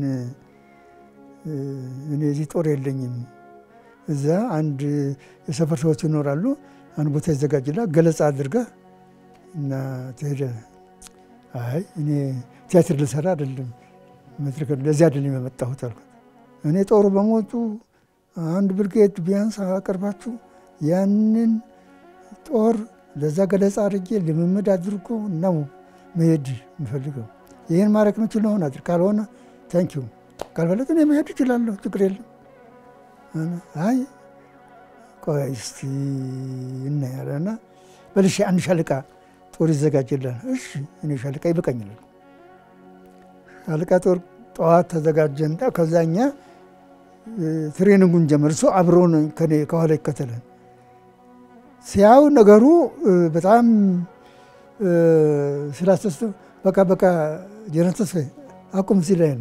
Speaker 2: እኔ እዚህ ጦር የለኝም። እዛ አንድ የሰፈር ሰዎች ይኖራሉ። አንድ ቦታ ይዘጋጅላል፣ ገለጻ አድርገህ እና ትሄዳለህ። አይ እኔ ቲያትር ልሰራ አይደለም መድረክ ለዚህ አይደለም የመጣሁት አልኩት። እኔ ጦሩ በሞቱ አንድ ብርጌድ ቢያንስ አቀርባችሁ ያንን ጦር ለዛ ገለጻ አድርጌ ልምምድ አድርጎ ነው መሄድ የምፈልገው። ይህን ማድረግ የምችል ሆን አድር፣ ካልሆነ ታንኪዩ ካልፈለግ እኔ መሄድ እችላለሁ፣ ችግር የለም። አይ ቆይ እስቲ እናያለና በልሽ አንድ ሻለቃ ጦር ይዘጋጅልሃል። እሺ እኔ ሻለቃ ይበቃኛል። ሻለቃ ጦር ጠዋት ተዘጋጀን። ከዛ እኛ ትሬኒንጉን ጀመር። እሱ አብሮን ከኔ ከኋላ ይከተላል። ሲያው ነገሩ በጣም ስላስተስተ በቃ በቃ ጀነራል ተስፋዬ አቁም ሲል አይነ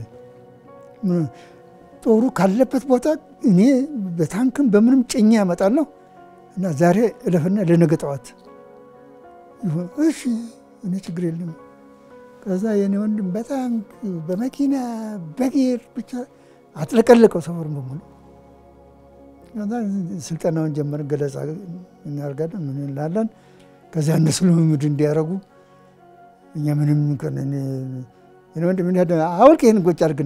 Speaker 2: ጦሩ ካለበት ቦታ እኔ በታንክም በምንም ጭኜ ያመጣለሁ እና ዛሬ እለፍና ለነገ ጠዋት እሺ፣ እኔ ችግር የለም። ከዛ የኔ ወንድም በታንክ በመኪና በጌር ብቻ አጥለቀለቀው ሰፈሩን በሙሉ። ከዛ ስልጠናውን ጀመርን። ገለጻ እናደርጋለን፣ ምን እንላለን። ከዚያ እነሱ ልምምድ እንዲያደርጉ እኛ ምንም ወንድም አውልቅ ይህን ጎጭ አድርግ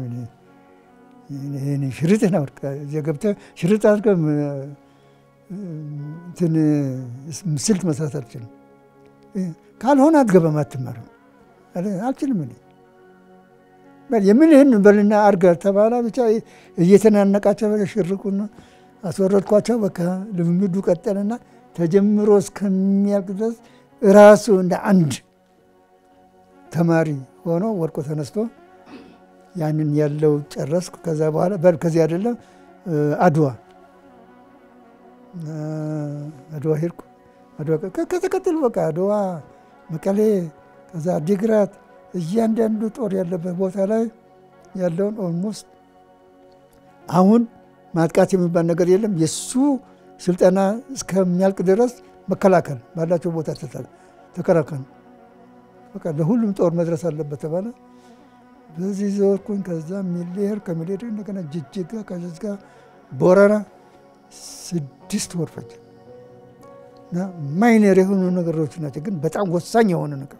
Speaker 2: ሽርጥህን አውልቅ እዚያ ገብተህ ሽርጥ አድርገህ እንትን ስልት መስራት አልችልም። ካልሆነ አትገባም፣ አትማርም። አልችልም እኔ የምልህን በልና አድርገህ ተባላ። ብቻ እየተናነቃቸው ሽርቁን አስወረድኳቸው። በቃ ልምምዱ ቀጠልና ተጀምሮ እስከሚያልቅ ድረስ ራሱ እንደ አንድ ተማሪ ሆኖ ወድቆ ተነስቶ ያንን ያለው ጨረስኩ። ከዛ በኋላ በል ከዚህ አይደለም አድዋ አድዋ ሄድኩ። አድዋ ከተከተሉ በቃ አድዋ፣ መቀሌ፣ ከዛ አዲግራት እያንዳንዱ ጦር ያለበት ቦታ ላይ ያለውን ኦልሞስት አሁን ማጥቃት የሚባል ነገር የለም። የእሱ ስልጠና እስከሚያልቅ ድረስ መከላከል ባላቸው ቦታ ተከላከል። በቃ ለሁሉም ጦር መድረስ አለበት ተባለ። በዚህ ዘወርኩኝ። ከዛ ሚሊሄር ከሚሊሄር እንደገና ጅጅጋ ከጅጅጋ ቦረና ስድስት ወር ፈጀ እና ማይነር የሆኑ ነገሮች ናቸው፣ ግን በጣም ወሳኝ የሆነ ነገር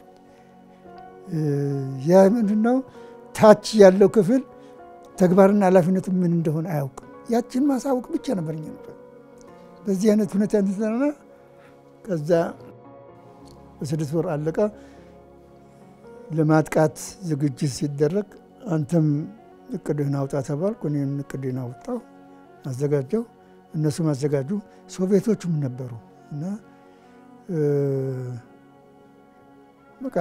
Speaker 2: ያ ምንድነው? ታች ያለው ክፍል ተግባርና ኃላፊነቱ ምን እንደሆነ አያውቅም። ያችን ማሳወቅ ብቻ ነበር እኛ ነበር በዚህ አይነት ሁኔታ እንትዘና ከዛ በስድስት ወር አለቀ። ለማጥቃት ዝግጅት ሲደረግ አንተም እቅድህን አውጣ ተባልኩ። እኔም እቅድህን አውጣው አዘጋጀው፣ እነሱም አዘጋጁ። ሶቪየቶቹም ነበሩ እና በቃ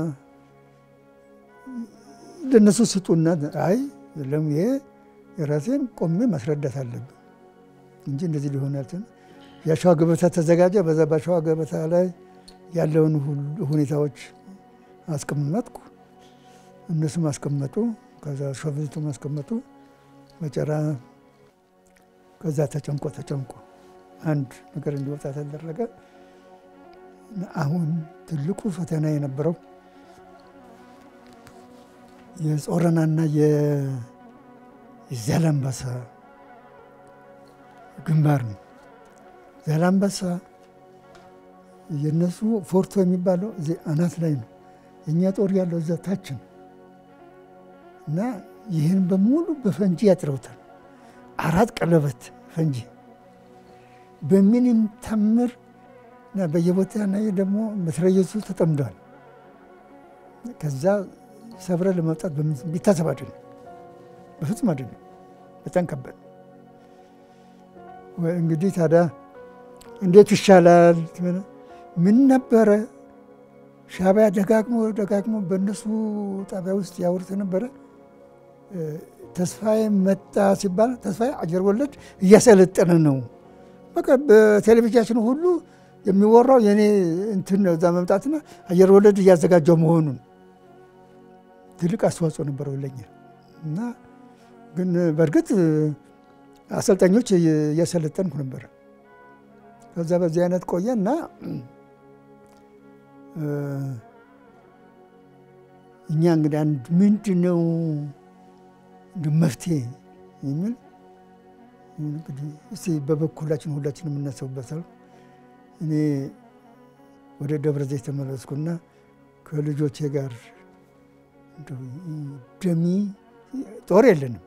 Speaker 2: ለእነሱ ስጡና፣ አይ የለም ይሄ የራሴን ቆሜ ማስረዳት አለብን እንጂ እንደዚህ ሊሆን ያልትን የአሸዋ ገበታ ተዘጋጀ። በዛ በአሸዋ ገበታ ላይ ያለውን ሁኔታዎች አስቀመጥኩ፣ እነሱም አስቀመጡ። ከዛ ሾፌቱም አስቀመጡ። መጨራ ከዛ ተጨንቆ ተጨንቆ አንድ ነገር እንዲወጣ ተደረገ። አሁን ትልቁ ፈተና የነበረው የጾረናና የዛላምበሳ ግንባር ነው። ዛላምበሳ የነሱ ፎርቶ የሚባለው እዚህ አናት ላይ ነው። የእኛ ጦር ያለው እዛ ታች ነው እና ይህን በሙሉ በፈንጂ ያጥረውታል። አራት ቀለበት ፈንጂ በምንም ታምር እና በየቦታ ላይ ደግሞ መትረየሱ ተጠምደዋል። ከዛ ሰብረ ለመውጣት ቢታሰብ አይደለም፣ በፍጹም አይደለም። በጣም ከባድ እንግዲህ ታዲያ እንዴት ይሻላል? ምን ነበረ ሻዕቢያ ደጋግሞ ደጋግሞ በእነሱ ጣቢያ ውስጥ ያወሩት ነበረ። ተስፋዬ መጣ ሲባል ተስፋዬ አየር ወለድ እያሰለጠነ ነው። በቃ በቴሌቪዥናችን ሁሉ የሚወራው የኔ እንትን ነው እዛ መምጣትና አየር ወለድ እያዘጋጀው መሆኑን ትልቅ አስተዋጽኦ ነበረው ለኛ እና ግን በእርግጥ አሰልጣኞች እያሰለጠንኩ ነበረ። ከዛ በዚህ አይነት ቆየ እና እኛ እንግዲህ አንድ ምንድን ነው መፍትሄ የሚል እንግዲህ እስቲ በበኩላችን ሁላችን የምናስብበታል። እኔ ወደ ደብረ ዘይት ተመለስኩና ከልጆቼ ጋር ደሚ ጦር የለንም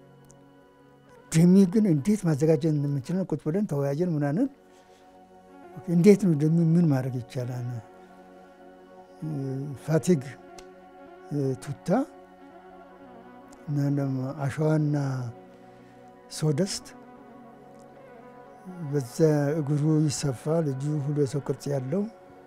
Speaker 2: ደሚ ግን እንዴት ማዘጋጀት እንደምንችል ቁጭ ብለን ተወያየን። ምናምን እንዴት ነው ደሚ ምን ማድረግ ይቻላል? ፋቲግ ቱታ አሸዋና ሶደስት በዛ እግሩ ይሰፋል። እጁ ሁሉ የሰው ቅርጽ ያለው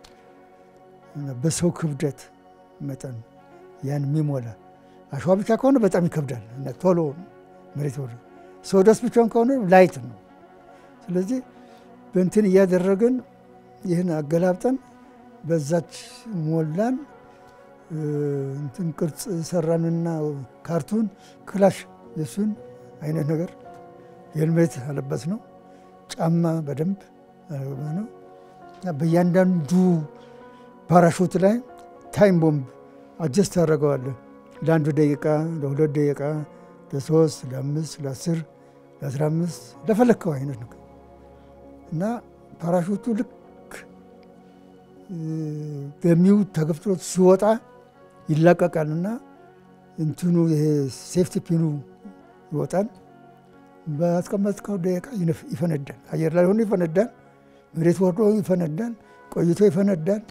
Speaker 2: በሰው ክብደት መጠን ያን የሚሞላ አሸዋ ብቻ ከሆነ በጣም ይከብዳል እና ቶሎ መሬት ወደ ሶደስት ብቻውን ከሆነ ላይት ነው። ስለዚህ በእንትን እያደረግን ይህን አገላብጠን በዛች ሞላን እንትን ቅርጽ ሰራንና ካርቱን ክላሽ የሱን አይነት ነገር ሄልሜት አለበት ነው። ጫማ በደንብ ነው። በእያንዳንዱ ፓራሹት ላይ ታይም ቦምብ አጀስት ታደርገዋለህ። ለአንዱ ደቂቃ፣ ለሁለት ደቂቃ፣ ለሶስት፣ ለአምስት፣ ለአስር፣ ለአስራ አምስት ለፈለግከው አይነት ነው እና ፓራሹቱ ልክ ገሚው ተገፍትሮት ሲወጣ ይላቀቃልና እንትኑ ይሄ ሴፍቲ ፒኑ ይወጣል። በአስቀመጥከው ደቂቃ ይፈነዳል። አየር ላይ ሆኖ ይፈነዳል። መሬት ወርዶ ይፈነዳል። ቆይቶ ይፈነዳል።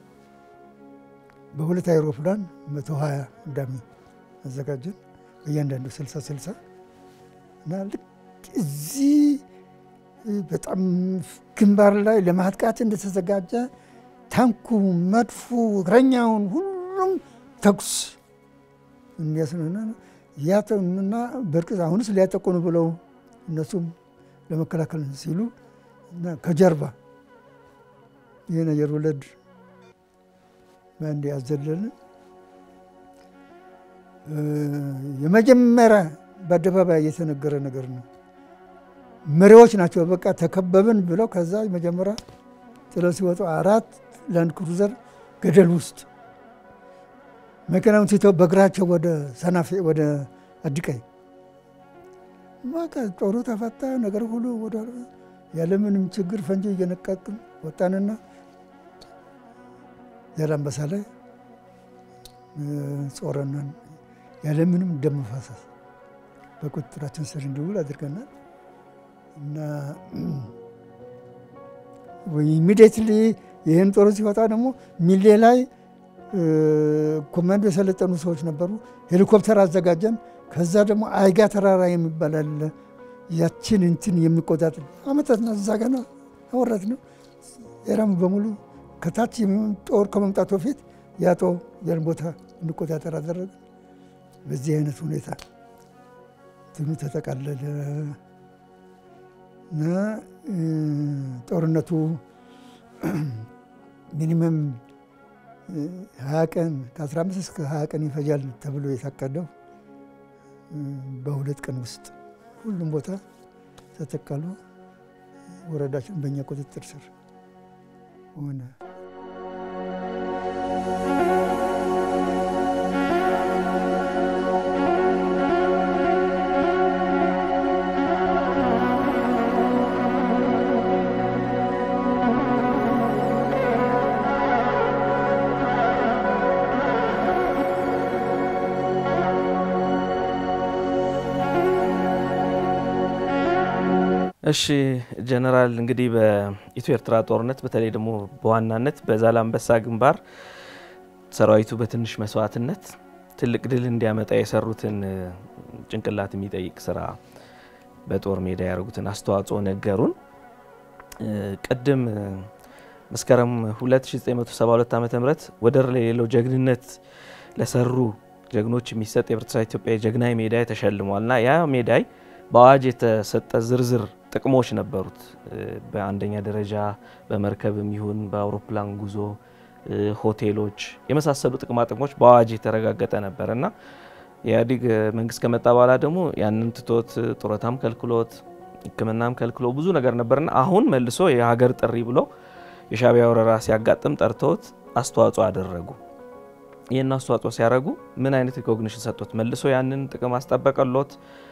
Speaker 2: በሁለት አይሮፕላን መቶ ሀያ እንዳሚ አዘጋጀን በእያንዳንዱ ስልሳ ስልሳ እና ልክ እዚህ በጣም ግንባር ላይ ለማጥቃት እንደተዘጋጀ ታንኩ፣ መድፉ፣ እግረኛውን ሁሉም ተኩስ የሚያስነና ያተና በእርግጥ አሁንስ ሊያጠቁን ብለው እነሱም ለመከላከል ሲሉ እና ከጀርባ ይህን አየር ወለድ በአንድ ያዘለልን የመጀመሪያ በአደባባይ የተነገረ ነገር ነው። መሪዎች ናቸው። በቃ ተከበብን ብለው ከዛ መጀመሪያ ጥለው ሲወጡ አራት ላንድ ክሩዘር ገደል ውስጥ መኪናውን ትተው በእግራቸው ወደ ሰናፌ ወደ አዲቀይ በቃ ጦሩ ተፈታ። ነገር ሁሉ ወደ ያለምንም ችግር ፈንጂ እየነቀቅን ወጣንና ዛላምበሳ ላይ ጾረናን ያለምንም ደም መፋሰስ በቁጥጥራችን ስር እንዲውል አድርገናል እና ኢሚዲየትሊ ይህን ጦሩ ሲወጣ ደግሞ ሚሌ ላይ ኮማንዶ የሰለጠኑ ሰዎች ነበሩ። ሄሊኮፕተር አዘጋጀን። ከዛ ደግሞ አይጋ ተራራ የሚባል አለ። ያችን እንትን የሚቆጣጠር አመታት እዛ ገና አወራት ነው ኤራም በሙሉ ከታች ጦር ከመምጣቱ በፊት ያ ጦር ያን ቦታ እንቆጣጠር አደረገ። በዚህ አይነት ሁኔታ እንትኑ ተጠቃለለ እና ጦርነቱ ሚኒመም ሀያ ቀን ከአስራ አምስት እስከ ሀያ ቀን ይፈጃል ተብሎ የታቀደው በሁለት ቀን ውስጥ ሁሉም ቦታ ተጠቃሎ ወረዳችን በእኛ ቁጥጥር ስር ሆነ።
Speaker 1: እሺ ጀነራል እንግዲህ በኢትዮ ኤርትራ ጦርነት በተለይ ደግሞ በዋናነት በዛላምበሳ ግንባር ሰራዊቱ በትንሽ መስዋዕትነት ትልቅ ድል እንዲያመጣ የሰሩትን ጭንቅላት የሚጠይቅ ስራ በጦር ሜዳ ያደረጉትን አስተዋጽኦ ነገሩን። ቅድም መስከረም 2972 ዓ ም ወደር የሌለው ጀግንነት ለሰሩ ጀግኖች የሚሰጥ የኤርትራ ኢትዮጵያ የጀግናዊ ሜዳይ ተሸልሟል እና ያ ሜዳይ በአዋጅ የተሰጠ ዝርዝር ጥቅሞች ነበሩት። በአንደኛ ደረጃ በመርከብም ይሁን በአውሮፕላን ጉዞ፣ ሆቴሎች የመሳሰሉ ጥቅማ ጥቅሞች በአዋጅ የተረጋገጠ ነበር እና የኢህአዴግ መንግስት ከመጣ በኋላ ደግሞ ያንን ትቶት ጡረታም ከልክሎት ሕክምናም ከልክሎ ብዙ ነገር ነበርና አሁን መልሶ የሀገር ጥሪ ብሎ የሻዕቢያ ወረራ ሲያጋጥም ጠርተውት አስተዋጽኦ አደረጉ። ይህን አስተዋጽኦ ሲያደርጉ ምን አይነት ሪኮግኒሽን ሰጡት? መልሶ ያንን ጥቅም አስጠበቀሎት?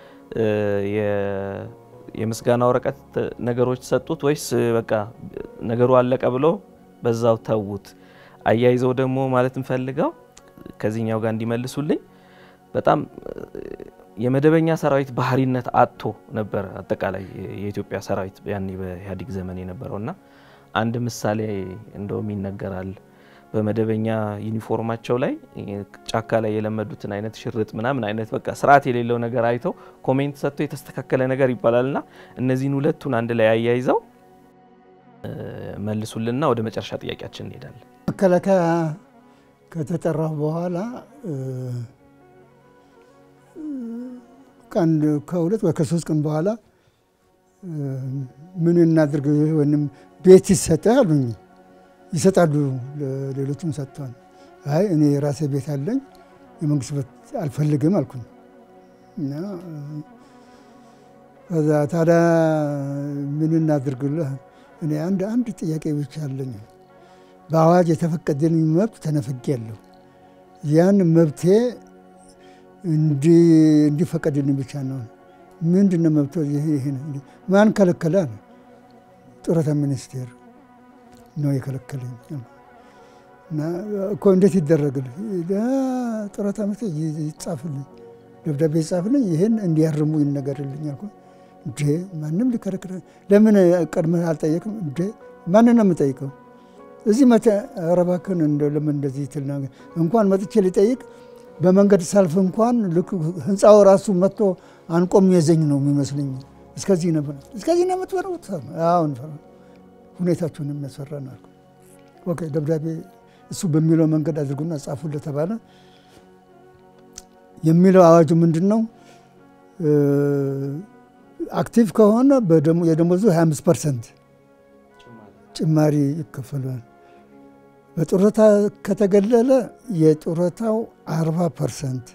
Speaker 1: የምስጋና ወረቀት ነገሮች ሰጡት ወይስ በቃ ነገሩ አለቀ ብሎ በዛው ተዉት? አያይዘው ደግሞ ማለት እንፈልገው ከዚህኛው ጋር እንዲመልሱልኝ በጣም የመደበኛ ሰራዊት ባህሪነት አጥቶ ነበር አጠቃላይ የኢትዮጵያ ሰራዊት ያኔ በኢህአዴግ ዘመን የነበረው እና አንድ ምሳሌ እንደውም ይነገራል። በመደበኛ ዩኒፎርማቸው ላይ ጫካ ላይ የለመዱትን አይነት ሽርጥ ምናምን አይነት በቃ ስርዓት የሌለው ነገር አይተው ኮሜንት ሰጥቶ የተስተካከለ ነገር ይባላል እና እነዚህን ሁለቱን አንድ ላይ አያይዘው መልሱልና ወደ መጨረሻ ጥያቄያችን እንሄዳለን።
Speaker 2: መከላከያ ከተጠራሁ በኋላ ቀን ከሁለት ወይ ከሶስት ቀን በኋላ ምን እናድርግ ወይም ቤት ይሰጠህ አሉኝ። ይሰጣሉ፣ ሌሎችም ሰጥተዋል። አይ እኔ የራሴ ቤት አለኝ የመንግስት ቤት አልፈልግም አልኩኝ እና ከዛ ታዲያ ምን እናድርግልህ? እኔ አንድ አንድ ጥያቄ ብቻ አለኝ። በአዋጅ የተፈቀደልኝ መብት ተነፍጌያለሁ። ያን መብቴ እንዲፈቀድልኝ ብቻ ነው። ምንድን ነው መብቶ? ይሄ ማን ከለከለ? ጡረታ ሚኒስቴር ነው የከለከለኝ። እና እኮ እንዴት ይደረግል? ጡረታ ሚኒስቴር ይጻፍልኝ፣ ደብዳቤ ይጻፍልኝ፣ ይህን እንዲያርሙ ይነገርልኝ አልኩ። እንዴ ማንም ሊከለክል ለምን ቀድመህ አልጠየቅም? እንዴ ማንን ነው የምጠይቀው? እዚህ መተ ኧረ እባክህን ለምን እንደዚህ ትል እንኳን መጥቼ ሊጠይቅ በመንገድ ሳልፍ እንኳን ልክ ህንፃው ራሱ መጥቶ አንቆም የዘኝ ነው የሚመስለኝ። እስከዚህ ነበር እስከዚህ ነው የምትበረቡት? አሁን ሁኔታችሁን የሚያስፈራ ነው አልኩ። ኦኬ ደብዳቤ እሱ በሚለው መንገድ አድርጉና ጻፉለት ተባለ። የሚለው አዋጁ ምንድን ነው? አክቲቭ ከሆነ የደሞዙ 25 ፐርሰንት ጭማሪ ይከፈሏል። በጡረታ ከተገለለ የጡረታው 40 ፐርሰንት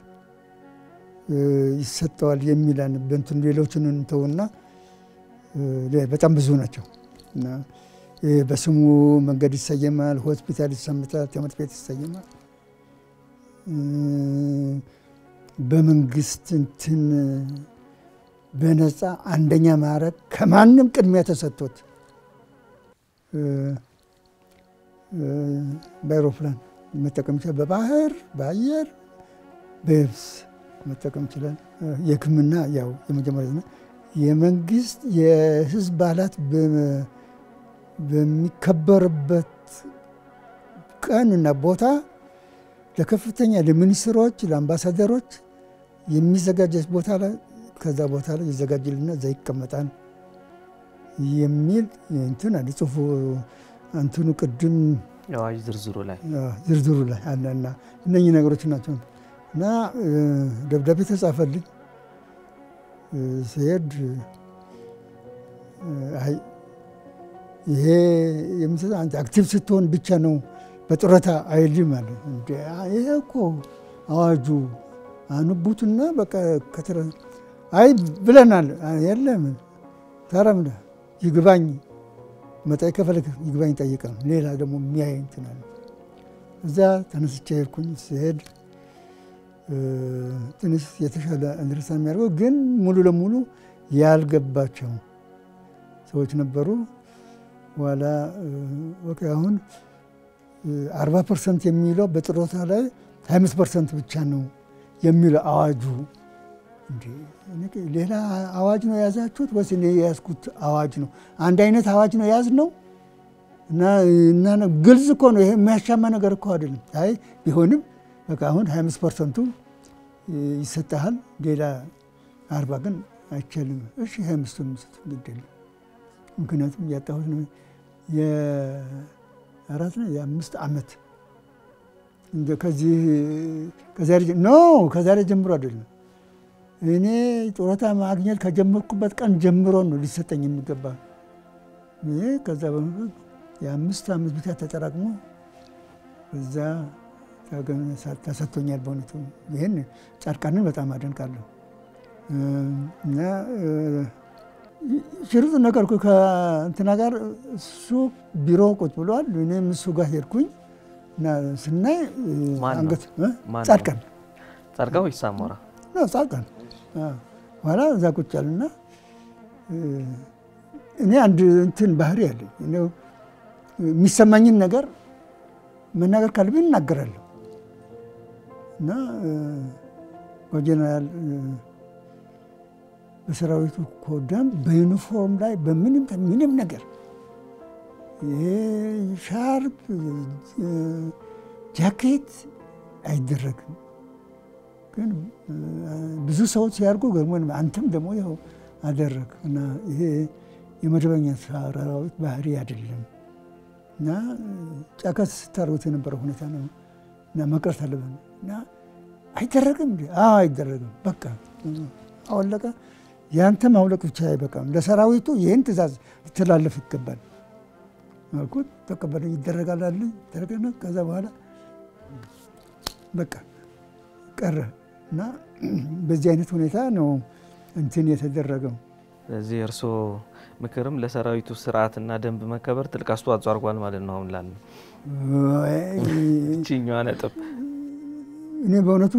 Speaker 2: ይሰጠዋል የሚላን በንትን ሌሎችን እንተውና በጣም ብዙ ናቸው እና በስሙ መንገድ ይሰየማል፣ ሆስፒታል ይሰምታል፣ ትምህርት ቤት ይሰየማል። በመንግስት እንትን በነፃ አንደኛ ማዕረግ ከማንም ቅድሚያ ተሰጥቶት በአይሮፕላን መጠቀም ይችላል። በባህር በአየር በየብስ መጠቀም ይችላል። የሕክምና ያው የመጀመሪያ ና የመንግስት የህዝብ በዓላት በሚከበርበት ቀን እና ቦታ ለከፍተኛ ለሚኒስትሮች፣ ለአምባሳደሮች የሚዘጋጀት ቦታ ላይ ከዛ ቦታ ላይ ይዘጋጅልና እዛ ይቀመጣል የሚል እንትን አለ ጽሁፉ እንትኑ ቅድም
Speaker 1: የአዋጅ ዝርዝሩ ላይ
Speaker 2: ዝርዝሩ ላይ አለና እነኚህ ነገሮች ናቸው። እና ደብዳቤ ተጻፈልኝ። ሲሄድ አይ ይሄ የምትሰጠው አንተ አክቲቭ ስትሆን ብቻ ነው በጡረታ አይልም አለ። ይሄ እኮ አዋጁ አንቡትና በቃ ከተረ አይ ብለናል። የለም ታረምደ ይግባኝ መጠየቅ ከፈለግ ይግባኝ ጠይቀ ነው። ሌላ ደግሞ የሚያይ እንትን አለ። እዛ ተነስቼ ሄድኩኝ። ስሄድ ትንሽ የተሻለ እንድርሳ የሚያደርገው ግን ሙሉ ለሙሉ ያልገባቸው ሰዎች ነበሩ። በኋላ ኦኬ አሁን አርባ ፐርሰንት የሚለው በጡረታ ላይ ሀያ አምስት ፐርሰንት ብቻ ነው የሚለው አዋጁ ሌላ አዋጅ ነው የያዛችሁት ወይስ እኔ የያዝኩት አዋጅ ነው? አንድ አይነት አዋጅ ነው የያዝ ነው እና ግልጽ እኮ ነው። ይሄ የሚያሻማ ነገር እኮ አይደለም። አይ ቢሆንም በቃ አሁን 25 ፐርሰንቱ ይሰጠሃል፣ ሌላ አርባ ግን አይቻልም። እሺ 25ቱን ምስት ግድ የለም ምክንያቱም ያጣሁት ነው የአራት ነው የአምስት ዓመት ከዚህ ከዛሬ ኖ ከዛሬ ጀምሮ አይደለም እኔ ጡረታ ማግኘት ከጀመርኩበት ቀን ጀምሮ ነው ሊሰጠኝ የሚገባ። ይሄ ከዛ በመፈት የአምስት ዓመት ብቻ ተጠራቅሞ እዛ ተሰጥቶኛል። በእውነቱ ይህን ጻድቃንን በጣም አደንቃለሁ። እና ሽርጥ ነገርኩ ከእንትና ጋር እሱ ቢሮ ቁጭ ብሏል። እኔም እሱ ጋር ሄድኩኝ እና ስናይ አንገት ጻድቃን
Speaker 1: ጻድቃን ወይስ አሞራ?
Speaker 2: ጻድቃን ኋላ እዛ ቁጭ ያሉና እኔ አንድ እንትን ባህሪ ያለኝ የሚሰማኝን ነገር መናገር ካለብኝ እናገራለሁ እና በጀነራል በሰራዊቱ ኮዳም በዩኒፎርም ላይ በምንም ምንም ነገር ይሄ ሻርፕ ጃኬት አይደረግም። ግን ብዙ ሰዎች ሲያርጉ ገርሞን አንተም ደግሞ ይኸው አደረግ እና ይሄ የመደበኛ ሰራዊት ባህሪ አይደለም እና ጫካ ስታርጉት የነበረ ሁኔታ ነው እና መቅረት አለብን እና አይደረግም እንዲ አይደረግም። በቃ አወለቀ። ያንተ ማውለቅ ብቻ አይበቃም። ለሰራዊቱ ይህን ትእዛዝ ሊተላለፍ ይገባል አልኩት። ተቀበለ። ይደረጋል አለ ተደረገና ከዛ በኋላ በቃ ቀረ እና በዚህ አይነት ሁኔታ ነው እንትን የተደረገው።
Speaker 1: ስለዚህ እርስዎ ምክርም ለሰራዊቱ ስርዓትና ደንብ መከበር ትልቅ አስተዋጽኦ አድርጓል ማለት ነው። አሁን ላለ ችኛዋ ነጥብ
Speaker 2: እኔ በእውነቱ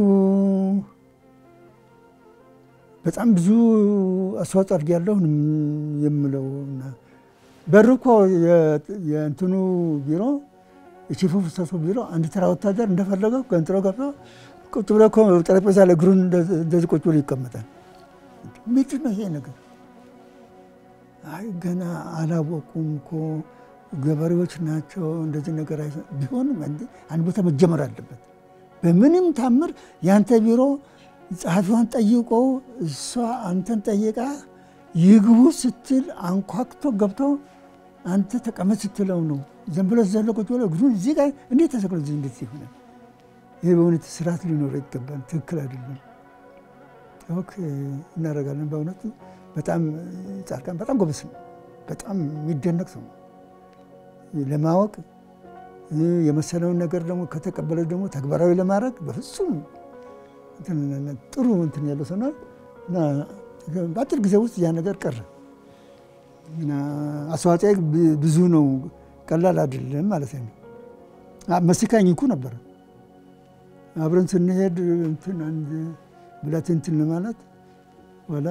Speaker 2: በጣም ብዙ አስተዋጽኦ አድርጌያለሁ የምለው እና በር እኮ የእንትኑ ቢሮ የቺፍ ኦፍ ስታፍ ቢሮ አንድ ተራ ወታደር እንደፈለገው ገንጥሎ ገብቶ ቁጭ ብሎ እኮ ጠረጴዛ ላይ እግሩን እንደዚህ ቁጭ ብሎ ይቀመጣል። ምንድን ነው ይሄ ነገር? አይ ገና አላወቁም እኮ ገበሬዎች ናቸው። እንደዚህ ነገር ቢሆንም አንድ ቦታ መጀመር አለበት። በምንም ታምር ያንተ ቢሮ ጸሐፊዋን ጠይቆ እሷ አንተን ጠይቃ ይግቡ ስትል አንኳክቶ ገብቶ አንተ ተቀመጥ ስትለው ነው ዝም ብሎ ዘሎ ቁጭ ብሎ እግሩን እዚህ ጋር እንዴት ተሰቅሎ እዚህ እንዴት ይሆናል? ይህ በእውነት ስርዓት ሊኖረው ይገባል። ትክክል አይደለም። ኦኬ እናደርጋለን። በእውነቱ በጣም ጻድቃን በጣም ጎበዝ ነው። በጣም የሚደነቅ ሰው ነው። ለማወቅ የመሰለውን ነገር ደግሞ ከተቀበለ ደግሞ ተግባራዊ ለማድረግ በፍጹም ጥሩ እንትን ያለው ሰው ነው እና በአጭር ጊዜ ውስጥ ያ ነገር ቀረ እና አስተዋጽኦ ብዙ ነው። ቀላል አይደለም ማለት ነው። መስካኝ እንኩ ነበረ አብረን ስንሄድ እንትን አንድ ብላት እንትን ለማለት ኋላ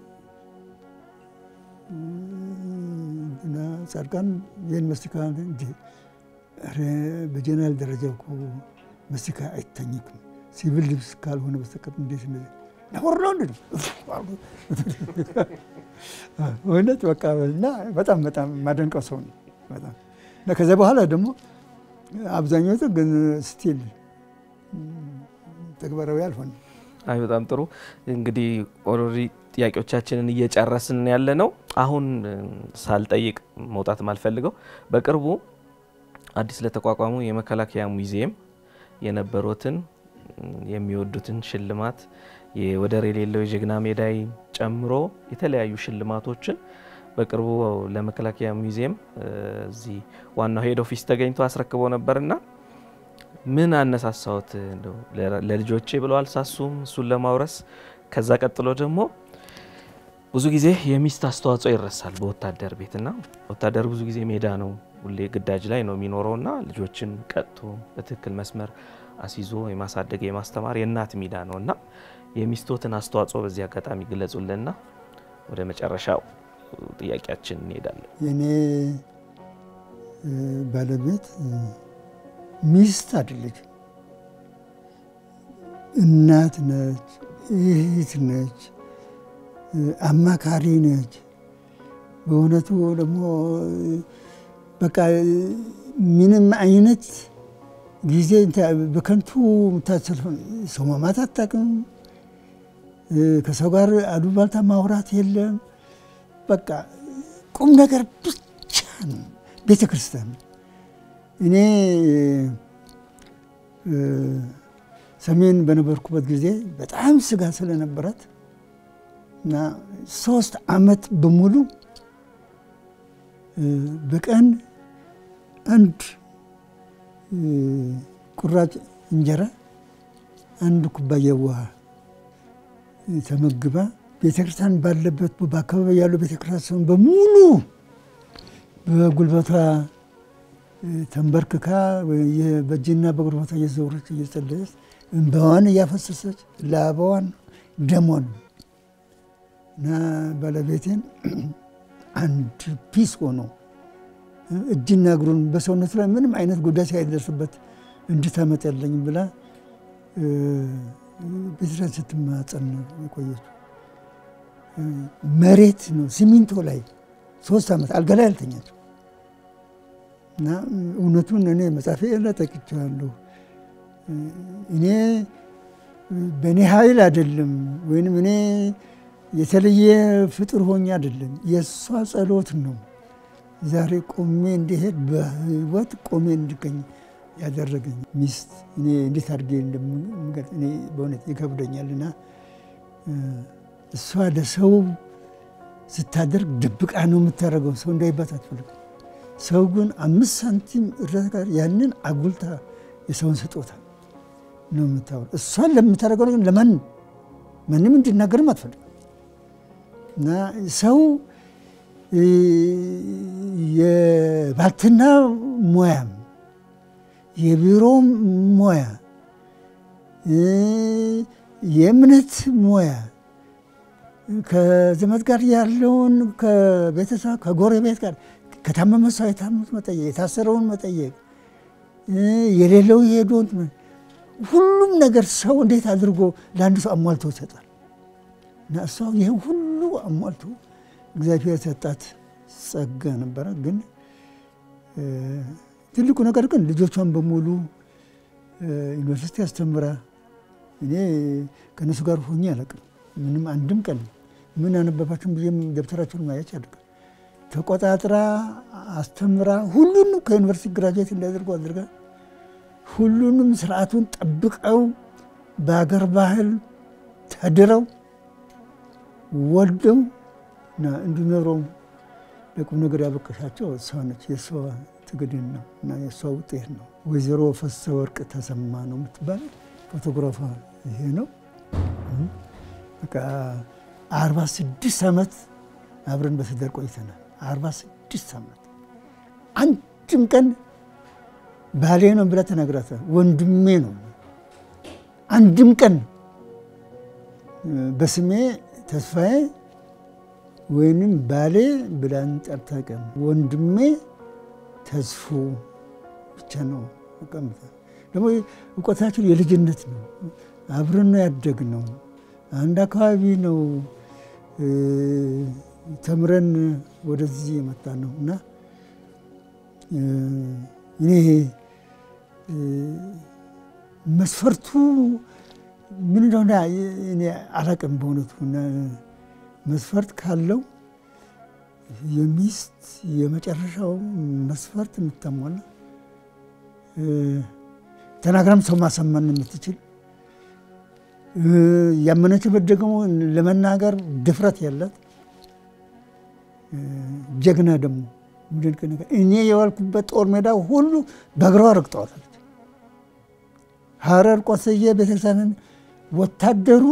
Speaker 2: ጻድቃን ይህን መስቲካ እንዲ በጀነራል ደረጃ እኮ መስቲካ አይታኝክም ሲቪል ልብስ ካልሆነ በስተቀር እንዴት ነውር ነው እንደ እውነት በቃ እና በጣም በጣም የማደንቀው ሰው ነው በጣም እና ከዚያ በኋላ ደግሞ አብዛኛዎቹ ግን ስቲል ተግባራዊ አልሆነ።
Speaker 1: አይ በጣም ጥሩ እንግዲህ ኦልሬዲ ጥያቄዎቻችንን እየጨረስን ያለ ነው። አሁን ሳልጠይቅ መውጣት ማልፈልገው በቅርቡ አዲስ ለተቋቋሙ የመከላከያ ሙዚየም የነበሩትን የሚወዱትን ሽልማት ወደር የሌለው የጀግና ሜዳይ ጨምሮ የተለያዩ ሽልማቶችን በቅርቡ ለመከላከያ ሙዚየም እዚህ ዋናው ሄድ ኦፊስ ተገኝቶ አስረክበው ነበርና ምን አነሳሳዎት? ለልጆቼ ብለው አልሳሱም እሱን ለማውረስ። ከዛ ቀጥሎ ደግሞ ብዙ ጊዜ የሚስት አስተዋጽኦ ይረሳል በወታደር ቤትና ወታደር ብዙ ጊዜ ሜዳ ነው፣ ሁሌ ግዳጅ ላይ ነው የሚኖረውና ልጆችን ቀጥቶ በትክክል መስመር አስይዞ የማሳደግ የማስተማር የእናት ሚዳ ነው እና የሚስቶትን አስተዋጽኦ በዚህ አጋጣሚ ግለጹልንና ወደ መጨረሻው ጥያቄያችን እንሄዳለን።
Speaker 2: የኔ ባለቤት ሚስት አይደለችም፣ እናት ነች፣ እህት ነች፣ አማካሪ ነች። በእውነቱ ደግሞ በቃ ምንም አይነት ጊዜ በከንቱ የምታሰልፈው ሰው ማማት አታውቅም። ከሰው ጋር አሉባልታ ማውራት የለም። በቃ ቁም ነገር ብቻ ነው። ቤተ ክርስቲያን እኔ ሰሜን በነበርኩበት ጊዜ በጣም ስጋ ስለነበራት እና ሶስት ዓመት በሙሉ በቀን አንድ ቁራጭ እንጀራ፣ አንድ ኩባያ ውሃ ተመግባ ቤተክርስቲያን ባለበት በአካባቢ ያሉ ቤተክርስቲያን በሙሉ በጉልበቷ ተንበርክካ በእጅና በጉልበቷ እየዘወረች እየጸለየች እንባዋን እያፈሰሰች ላባዋን ደሟን እና ባለቤቴን አንድ ፒስ ሆኖ እጅና እግሩን በሰውነቱ ላይ ምንም አይነት ጉዳት ሳይደርስበት እንድታመጣልኝ ብላ ቤተክርስቲያን ስትማጸን ነው የቆየችው። መሬት ነው ሲሚንቶ ላይ ሶስት ዓመት አልጋ ላይ አልተኛችው እና እውነቱን እኔ መጽሐፌ ላይ ጠቅቼዋለሁ። እኔ በእኔ ኃይል አይደለም ወይንም እኔ የተለየ ፍጡር ሆኜ አይደለም፣ የእሷ ጸሎት ነው ዛሬ ቆሜ እንዲሄድ በህይወት ቆሜ እንድገኝ ያደረገኝ ሚስት እኔ እንዴት አድርጌ እንደምገልጽ እኔ በእውነት ይከብደኛልና እሷ ለሰው ስታደርግ ድብቃ ነው የምታደርገው። ሰው እንዳይባት አትፈልግም። ሰው ግን አምስት ሳንቲም እርዳታ ጋር ያንን አጉልታ የሰውን ስጦታ ነው የምታወር። እሷን ለምታደርገው ነገር ለማን ማንም እንዲናገርም አትፈልግም እና ሰው የባልትና ሙያም የቢሮ ሙያ የእምነት ሙያ ከዘመድ ጋር ያለውን ከቤተሰብ ከጎረቤት ጋር ከታመመ ሰው የታመሙት መጠየቅ፣ የታሰረውን መጠየቅ፣ የሌለው የሄደውን ሁሉም ነገር ሰው እንዴት አድርጎ ለአንድ ሰው አሟልቶ ይሰጣል እና እሷ ይህ ሁሉ አሟልቶ እግዚአብሔር ሰጣት ጸጋ ነበረ። ግን ትልቁ ነገር ግን ልጆቿን በሙሉ ዩኒቨርሲቲ አስተምራ እኔ ከእነሱ ጋር ሆኜ አላውቅም። ምንም አንድም ቀን ምን ያነበባችሁን ብዬ ደብተራቸውን ማየት ያደርጋል። ተቆጣጥራ አስተምራ ሁሉንም ከዩኒቨርሲቲ ግራጁዌት እንዲያደርጉ አድርጋ ሁሉንም ስርዓቱን ጠብቀው በሀገር ባህል ተድረው ወልደው እና እንዲኖረው ለቁም ነገር ያበቀሻቸው እሷ ነች። የእሷ ትግድን ነው እና የእሷ ውጤት ነው። ወይዘሮ ፈሰ ወርቅ ተሰማ ነው የምትባል ፎቶግራፏ ይሄ ነው። በቃ አርባ ስድስት ዓመት አብረን በትዳር ቆይተናል። አርባ ስድስት ዓመት አንድም ቀን ባሌ ነው ብላ ተናግራታል። ወንድሜ ነው አንድም ቀን በስሜ ተስፋዬ ወይንም ባሌ ብላን ጠርታ ቀን ወንድሜ ተስፎ ብቻ ነው። ደግሞ እውቀታችን የልጅነት ነው። አብረን ነው ያደግነው። አንድ አካባቢ ነው ተምረን ወደዚህ የመጣ ነው እና እኔ መስፈርቱ ምን እንደሆነ እኔ አላውቅም በእውነቱ መስፈርት ካለው የሚስት የመጨረሻው መስፈርት የምታሟላ ተናግራም ሰው ማሰማን የምትችል ያመነችበት ደግሞ ለመናገር ድፍረት ያላት ጀግና ደግሞ ምድንቅ ነገር እኔ የዋልኩበት ጦር ሜዳ ሁሉ በእግሯ ረግጠዋለች። ሀረር ቆሰየ ቤተክርስቲያንን ወታደሩ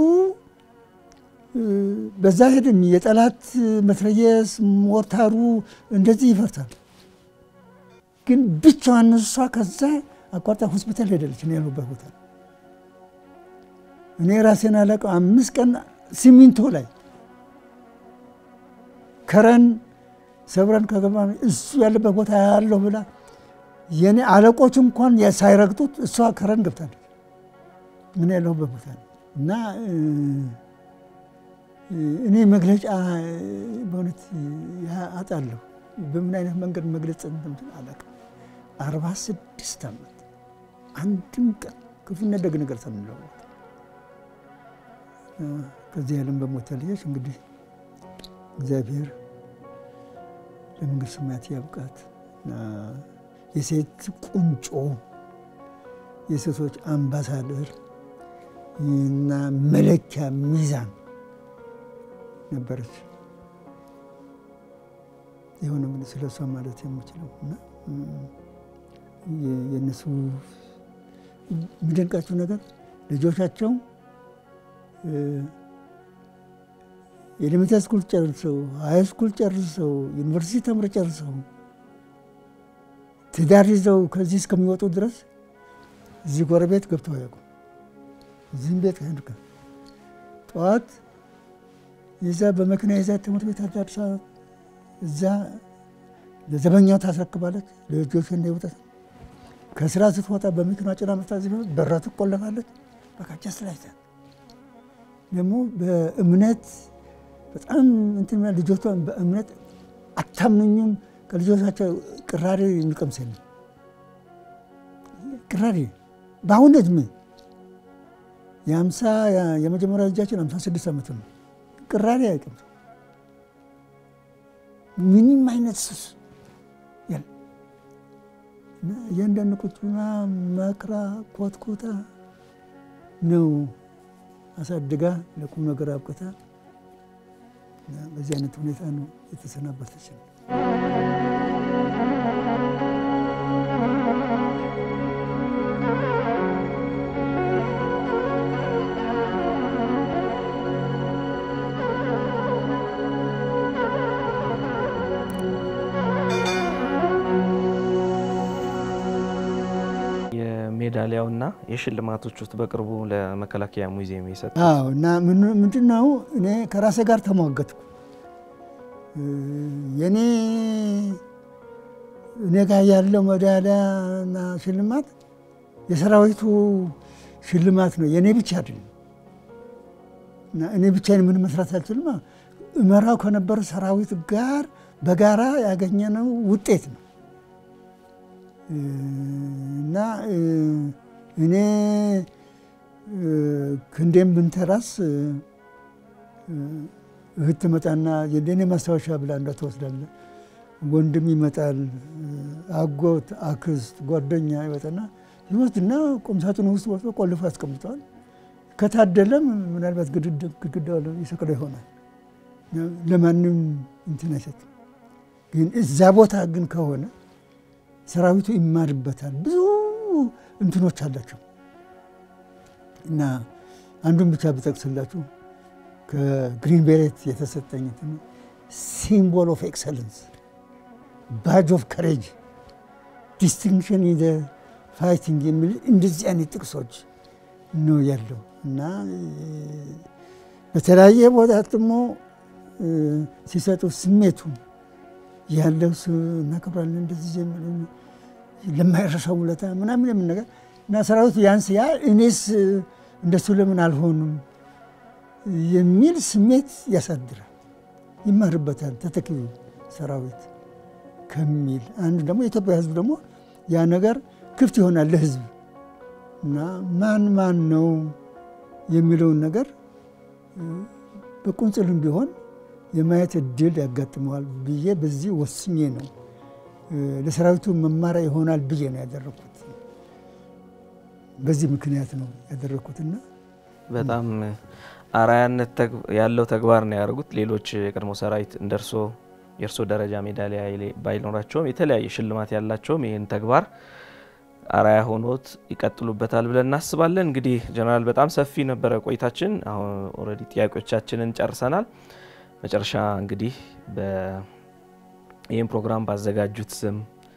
Speaker 2: በዛ ሄድም የጠላት መትረየስ ሞርታሩ እንደዚህ ይፈርታል። ግን ብቻዋን እሷ ከዛ አቋርጣ ሆስፒታል ሄደለች። እኔ ያሉበት ቦታ እኔ ራሴን አለቀው አምስት ቀን ሲሚንቶ ላይ ከረን ሰብረን ከገባ እሱ ያለበት ቦታ ያለሁ ብላ የኔ አለቆች እንኳን ሳይረግጡት እሷ ከረን ገብታለች። ምን ያለሁበት ቦታ እና እኔ መግለጫ በእውነት አጣለሁ። በምን አይነት መንገድ መግለጽ እንደምችል አላውቅም። አርባ ስድስት ዓመት አንድም ቀን ክፉና ደግ ነገር ሳንለዋወጥ ከዚህ ዓለም በሞት ተለየች። እንግዲህ እግዚአብሔር ለመንግሥተ ሰማያት ያብቃት። የሴት ቁንጮ፣ የሴቶች አምባሳደር እና መለኪያ ሚዛን ነበረች። የሆነ ምን ስለ እሷ ማለት የምችለው እና የእነሱ የሚደንቃቸው ነገር ልጆቻቸው ኤሌሜንታሪ ስኩል ጨርሰው ሀይ ስኩል ጨርሰው ዩኒቨርሲቲ ተምረው ጨርሰው ትዳር ይዘው ከዚህ እስከሚወጡ ድረስ እዚህ ጎረቤት ገብተው አያውቁም። እዚህም ቤት ሄድከ ጠዋት ይዛ በመኪና ይዛ ትምህርት ቤት አዳርሳ እዛ ለዘበኛው ታስረክባለች። ለልጆች እንዳይወጣት ከስራ ስትወጣ በመኪና ጭና መታ በራ ትቆለፋለች። በቃ ጀስት ደግሞ በእምነት በጣም እንትን ልጆቿን በእምነት አታምኑኝም። ከልጆቻቸው ቅራሬ የሚቀምስ የለም። ቅራሬ በአሁን እድሜ የአምሳ የመጀመሪያ ልጃችን አምሳ ስድስት ዓመት ነው። ቅራኔ አያውቅም። ምንም አይነት ሱስ የለም። እና እያንዳንዱ ቁጭ ብላ መክራ ኮትኮታ ነው አሳድጋ ለቁም ነገር አብቅታ በዚህ አይነት ሁኔታ ነው የተሰናበተች ነው።
Speaker 1: የሜዳሊያውና የሽልማቶች ውስጥ በቅርቡ ለመከላከያ ሙዚየም የሰጡ
Speaker 2: አዎ እና ምንድን ነው እኔ ከራሴ ጋር ተሟገትኩ። የኔ እኔ ጋር ያለው ሜዳሊያና ሽልማት የሰራዊቱ ሽልማት ነው፣ የእኔ ብቻ አይደለም። እና እኔ ብቻዬን ምን መስራት አልችልም። እመራው ከነበረ ሰራዊት ጋር በጋራ ያገኘነው ውጤት ነው እና እኔ ክንዴም ብንተራስ እህት ትመጣና የኔ ማስታወሻ ብላ እንዳ ትወስዳለ። ወንድም ይመጣል፣ አጎት፣ አክስት፣ ጓደኛ ይመጣና ይወስድና ቁምሳጥኑ ውስጥ ወስዶ ቆልፎ ያስቀምጠዋል። ከታደለም ምናልባት ግድግዳ ይሰቅለው ይሆናል። ለማንም እንትን አይሰጥም። ግን እዛ ቦታ ግን ከሆነ ሰራዊቱ ይማርበታል። ብዙ እንትኖች አላቸው እና አንዱን ብቻ ብጠቅስላችሁ ከግሪን ቤሬት የተሰጠኝ ሲምቦል ኦፍ ኤክሰለንስ፣ ባጅ ኦፍ ከሬጅ፣ ዲስቲንክሽን ኢን ፋይቲንግ የሚል እንደዚህ አይነት ጥቅሶች ነው ያለው እና በተለያየ ቦታ ደግሞ ሲሰጡ ስሜቱ ያለው እናከብራለን እንደዚህ ለማይረሳው ውለታ ምናምን የምን ነገር እና ሰራዊቱ ያንስ ያ እኔስ እንደሱ ለምን አልሆኑም የሚል ስሜት ያሳድራል፣ ይማርበታል። ተተኪው ሰራዊት ከሚል አንዱ ደግሞ የኢትዮጵያ ሕዝብ ደግሞ ያ ነገር ክፍት ይሆናል ለሕዝብ እና ማን ማን ነው የሚለውን ነገር በቁንጽልም ቢሆን የማየት እድል ያጋጥመዋል ብዬ በዚህ ወስኜ ነው ለሰራዊቱ መማሪያ ይሆናል ብዬ ነው ያደረግኩት። በዚህ ምክንያት ነው ያደረግኩትና
Speaker 1: በጣም አርአያነት ያለው ተግባር ነው ያደርጉት። ሌሎች የቀድሞ ሰራዊት እንደርሶ የእርሶ ደረጃ ሜዳሊያ ባይኖራቸውም የተለያየ ሽልማት ያላቸውም ይህን ተግባር አርአያ ሆኖት ይቀጥሉበታል ብለን እናስባለን። እንግዲህ ጀነራል በጣም ሰፊ ነበረ ቆይታችን። አሁን ኦልሬዲ ጥያቄዎቻችንን ጨርሰናል። መጨረሻ እንግዲህ ይህን ፕሮግራም ባዘጋጁት ስም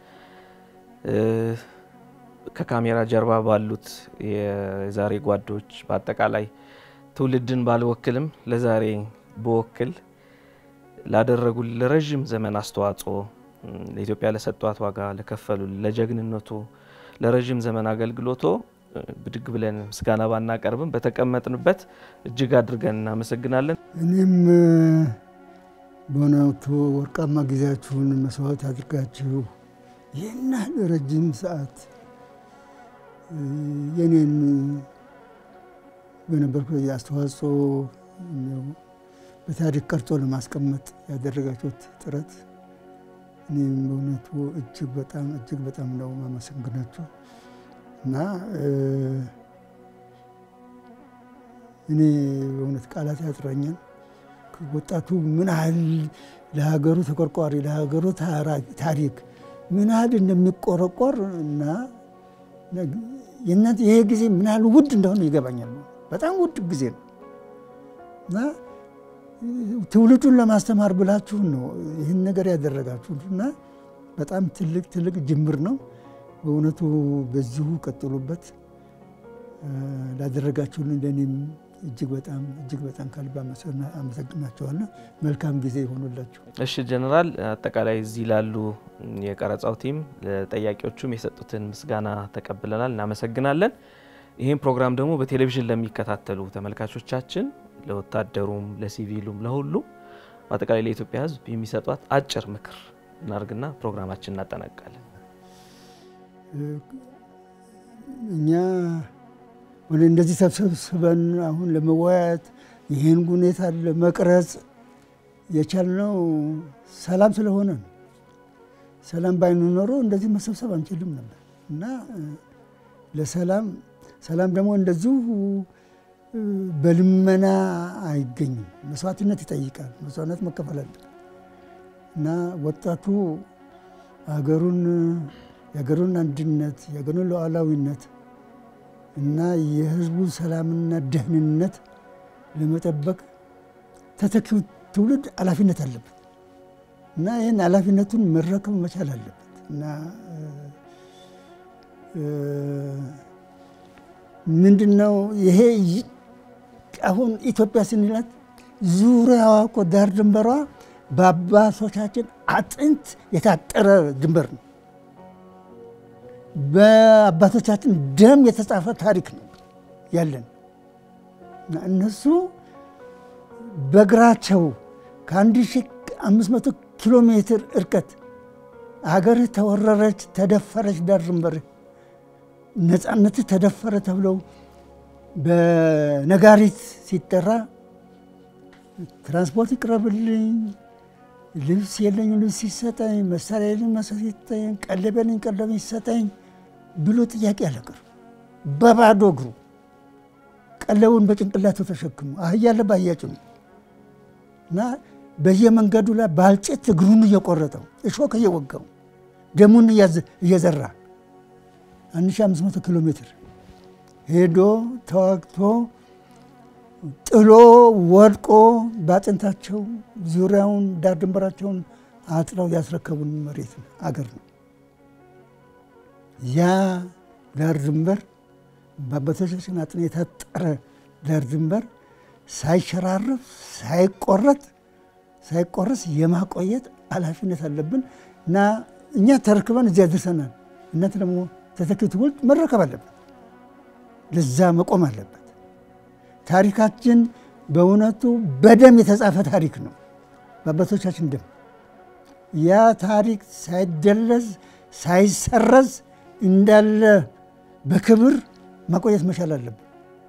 Speaker 1: ከካሜራ ጀርባ ባሉት የዛሬ ጓዶች በአጠቃላይ ትውልድን ባልወክልም ለዛሬ በወክል ላደረጉ ለረዥም ዘመን አስተዋጽኦ ለኢትዮጵያ ለሰጧት ዋጋ ለከፈሉ ለጀግንነቱ ለረዥም ዘመን አገልግሎቶ ብድግ ብለን ምስጋና ባናቀርብም በተቀመጥንበት እጅግ አድርገን እናመሰግናለን።
Speaker 2: እኔም በእውነቱ ወርቃማ ጊዜያችሁን መስዋዕት አድርጋችሁ ይህን ያህል ረጅም ሰዓት የኔን በነበርኩ አስተዋጽኦ በታሪክ ቀርጾ ለማስቀመጥ ያደረጋችሁት ጥረት እኔም በእውነቱ እጅግ በጣም እጅግ በጣም ነው ማመሰግናችሁ እና እኔ በእውነት ቃላት ያጥረኛል። ወጣቱ ምን ያህል ለሀገሩ ተቆርቋሪ ለሀገሩ ታሪክ ምን ያህል እንደሚቆረቆር እና የእናንተ ይሄ ጊዜ ምን ያህል ውድ እንደሆነ ይገባኛል። በጣም ውድ ጊዜ ነው እና ትውልዱን ለማስተማር ብላችሁ ነው ይህን ነገር ያደረጋችሁት እና በጣም ትልቅ ትልቅ ጅምር ነው። በእውነቱ በዚሁ ቀጥሉበት። ላደረጋችሁልን ለእኔም እጅግ በጣም እጅግ በጣም ከልብ አመሰግናችኋለሁ። መልካም ጊዜ ይሆኑላችሁ።
Speaker 1: እሺ ጀነራል፣ አጠቃላይ እዚህ ላሉ የቀረጻው ቲም ለጠያቂዎቹም የሰጡትን ምስጋና ተቀብለናል፣ እናመሰግናለን። ይህም ፕሮግራም ደግሞ በቴሌቪዥን ለሚከታተሉ ተመልካቾቻችን፣ ለወታደሩም፣ ለሲቪሉም፣ ለሁሉም በአጠቃላይ ለኢትዮጵያ ሕዝብ የሚሰጧት አጭር ምክር እናርግና ፕሮግራማችን እናጠናቃለን።
Speaker 2: እኛ ወደ እንደዚህ ተሰብስበን አሁን ለመወያየት ይህን ሁኔታ ለመቅረጽ የቻልነው ሰላም ስለሆነ ነው። ሰላም ባይኖር ኖሮ እንደዚህ መሰብሰብ አንችልም ነበር እና ለሰላም ሰላም ደግሞ እንደዚሁ በልመና አይገኝም። መስዋዕትነት ይጠይቃል። መስዋዕትነት መከፈል አለበት እና ወጣቱ ሀገሩን የሀገሩን አንድነት የሀገሩን ሉዓላዊነት እና የሕዝቡ ሰላምና ደህንነት ለመጠበቅ ተተኪው ትውልድ ኃላፊነት አለበት እና ይህን ኃላፊነቱን መረከብ መቻል አለበት እና ምንድን ነው ይሄ አሁን ኢትዮጵያ ስንላት ዙሪያዋ እኮ ዳር ድንበሯ በአባቶቻችን አጥንት የታጠረ ድንበር ነው። በአባቶቻችን ደም የተጻፈ ታሪክ ነው ያለን እና እነሱ በእግራቸው ከአንድ ሺህ አምስት መቶ ኪሎ ሜትር እርቀት ሀገርህ ተወረረች፣ ተደፈረች፣ ዳር ድንበርህ ነፃነትህ ተደፈረ ተብለው በነጋሪት ሲጠራ ትራንስፖርት ይቅረብልኝ፣ ልብስ የለኝ ልብስ ይሰጠኝ፣ መሳሪያ የለኝ መሳሪያ ይሰጠኝ፣ ቀለብ የለኝ ቀለብ ይሰጠኝ ብሎ ጥያቄ አላቀርም። በባዶ እግሩ ቀለቡን በጭንቅላቱ ተሸክሞ አህያ አለ በአህያ ጭኖ እና በየመንገዱ ላይ ባልጭት እግሩን እየቆረጠው እሾክ እየወጋው ደሙን እየዘራ 1500 ኪሎ ሜትር ሄዶ ተዋግቶ ጥሎ ወድቆ በአጥንታቸው ዙሪያውን ዳር ድንበራቸውን አጥረው ያስረከቡን መሬት ነው አገር ነው። ያ ዳር ድንበር በአባቶቻችን አጥንት የታጠረ ዳር ድንበር ሳይሸራረፍ ሳይቆረጥ ሳይቆረስ የማቆየት ኃላፊነት አለብን እና እኛ ተረክበን እዚያ ደርሰናል። እናንተ ደግሞ ተተኪው ትውልድ መረከብ አለበት፣ ለዛ መቆም አለበት። ታሪካችን በእውነቱ በደም የተጻፈ ታሪክ ነው፣ በአባቶቻችን ደም። ያ ታሪክ ሳይደለዝ ሳይሰረዝ እንዳለ በክብር ማቆየት መቻል አለብን።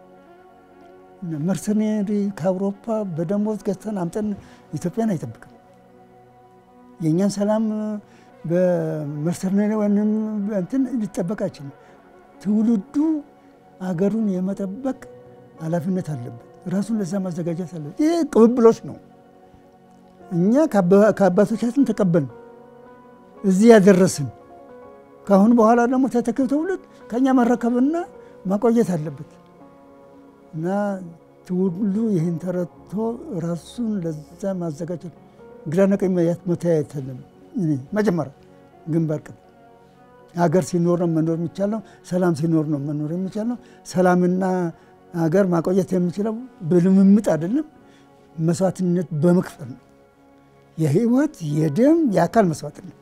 Speaker 2: መርሰኔሪ ከአውሮፓ በደሞዝ ገዝተን አምጠን ኢትዮጵያን አይጠብቅም። የእኛን ሰላም በመርሰኔሪ ወይም እንትን ሊጠበቅ አይችልም። ትውልዱ አገሩን የመጠበቅ ኃላፊነት አለበት። ራሱን ለዛ ማዘጋጀት አለበት። ይህ ቅብብሎች ነው። እኛ ከአባቶቻችን ተቀበልን፣ እዚህ ያደረስን። ከአሁን በኋላ ደግሞ ተተኪው ትውልድ ከእኛ መረከብና ማቆየት አለበት እና ትውልዱ ይህን ተረድቶ ራሱን ለዛ ማዘጋጀት ግራና ቀኝ መተያየት መጀመሪያ ግንባር ቀደም ሀገር ሲኖር ነው መኖር የሚቻለው። ሰላም ሲኖር ነው መኖር የሚቻለው። ሰላምና ሀገር ማቆየት የሚችለው በልምምጥ አይደለም፣ መስዋዕትነት በመክፈል ነው። የህይወት የደም የአካል መስዋዕትነት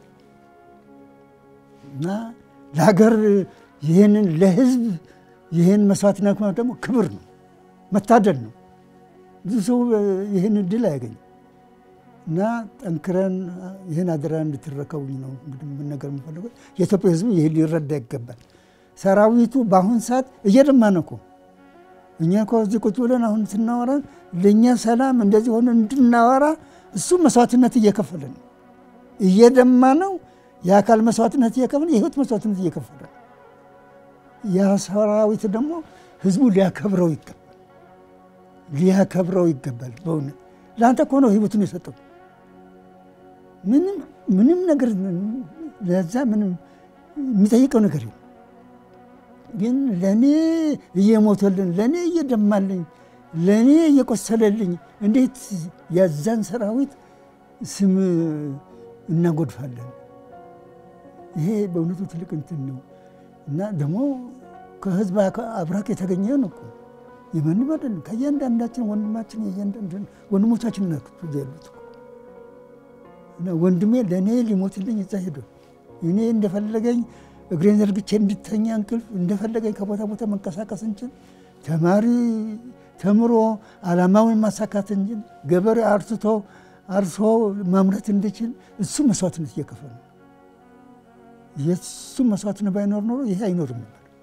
Speaker 2: እና ለሀገር ይህንን ለህዝብ ይህን መስዋዕትነት ደግሞ ክብር ነው፣ መታደል ነው። ብዙ ሰው ይህን እድል አያገኝም። እና ጠንክረን ይህን አደራ እንድትረከቡኝ ነው እንግዲህ መናገር የምፈልገው። የኢትዮጵያ ህዝብ ይህ ሊረዳ ይገባል። ሰራዊቱ በአሁን ሰዓት እየደማ ነው እኮ እኛ እኮ እዚህ ቁጭ ብለን አሁን ስናወራ ለእኛ ሰላም እንደዚህ ሆነ እንድናወራ እሱ መስዋዕትነት እየከፈለ ነው። እየደማ ነው። የአካል መስዋዕትነት እየከፈለ የህይወት መስዋዕትነት እየከፈለ ነው። ያ ሰራዊት ደግሞ ህዝቡ ሊያከብረው ይገባል፣ ሊያከብረው ይገባል። በእውነት ለአንተ እኮ ነው ህይወቱን የሰጠው። ምንም ምንም ነገር ለዛ ምንም የሚጠይቀው ነገር የለም። ግን ለእኔ እየሞተልን ለእኔ እየደማልኝ ለእኔ እየቆሰለልኝ እንዴት የዛን ሰራዊት ስም እናጎድፋለን? ይሄ በእውነቱ ትልቅ እንትን ነው እና ደግሞ ከህዝብ አብራክ የተገኘ ነው እኮ የማንም አይደለም። ከእያንዳንዳችን ወንድማችን ወንድሞቻችን ናቸው ያሉት እና ወንድሜ ለእኔ ሊሞትልኝ እዛ ሄዶ እኔ እንደፈለገኝ እግሬን ዘርግቼ እንድተኛ እንቅልፍ እንደፈለገኝ ከቦታ ቦታ መንቀሳቀስ እንችል ተማሪ ተምሮ ዓላማውን ማሳካት እንችል ገበሬ አርትቶ አርሶ ማምረት እንድችል እሱ መስዋዕትነት እየከፈለ ነው። የእሱ መስዋዕትነት ባይኖር ኖሮ ይሄ አይኖርም ነበር።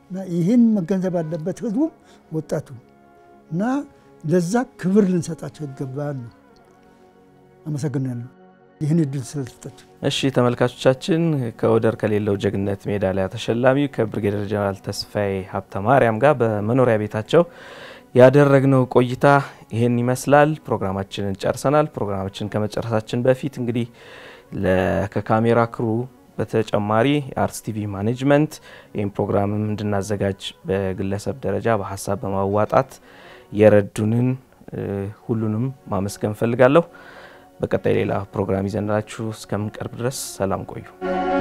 Speaker 2: እና ይህን መገንዘብ አለበት ህዝቡ፣ ወጣቱ እና ለዛ ክብር ልንሰጣቸው ይገባል ነው። አመሰግናለሁ ይህን እድል ስለሰጣቸው።
Speaker 1: እሺ ተመልካቾቻችን ከወደር ከሌለው ጀግንነት ሜዳሊያ ተሸላሚ ከብርጌደር ጀነራል ተስፋዬ ሀብተ ማርያም ጋር በመኖሪያ ቤታቸው ያደረግነው ቆይታ ይህን ይመስላል። ፕሮግራማችንን ጨርሰናል። ፕሮግራማችንን ከመጨረሳችን በፊት እንግዲህ ከካሜራ ክሩ በተጨማሪ የአርትስ ቲቪ ማኔጅመንት ይህም ፕሮግራምም እንድናዘጋጅ በግለሰብ ደረጃ በሀሳብ በማዋጣት የረዱንን ሁሉንም ማመስገን እፈልጋለሁ። በቀጣይ ሌላ ፕሮግራም ይዘንላችሁ እስከምንቀርብ ድረስ ሰላም ቆዩ።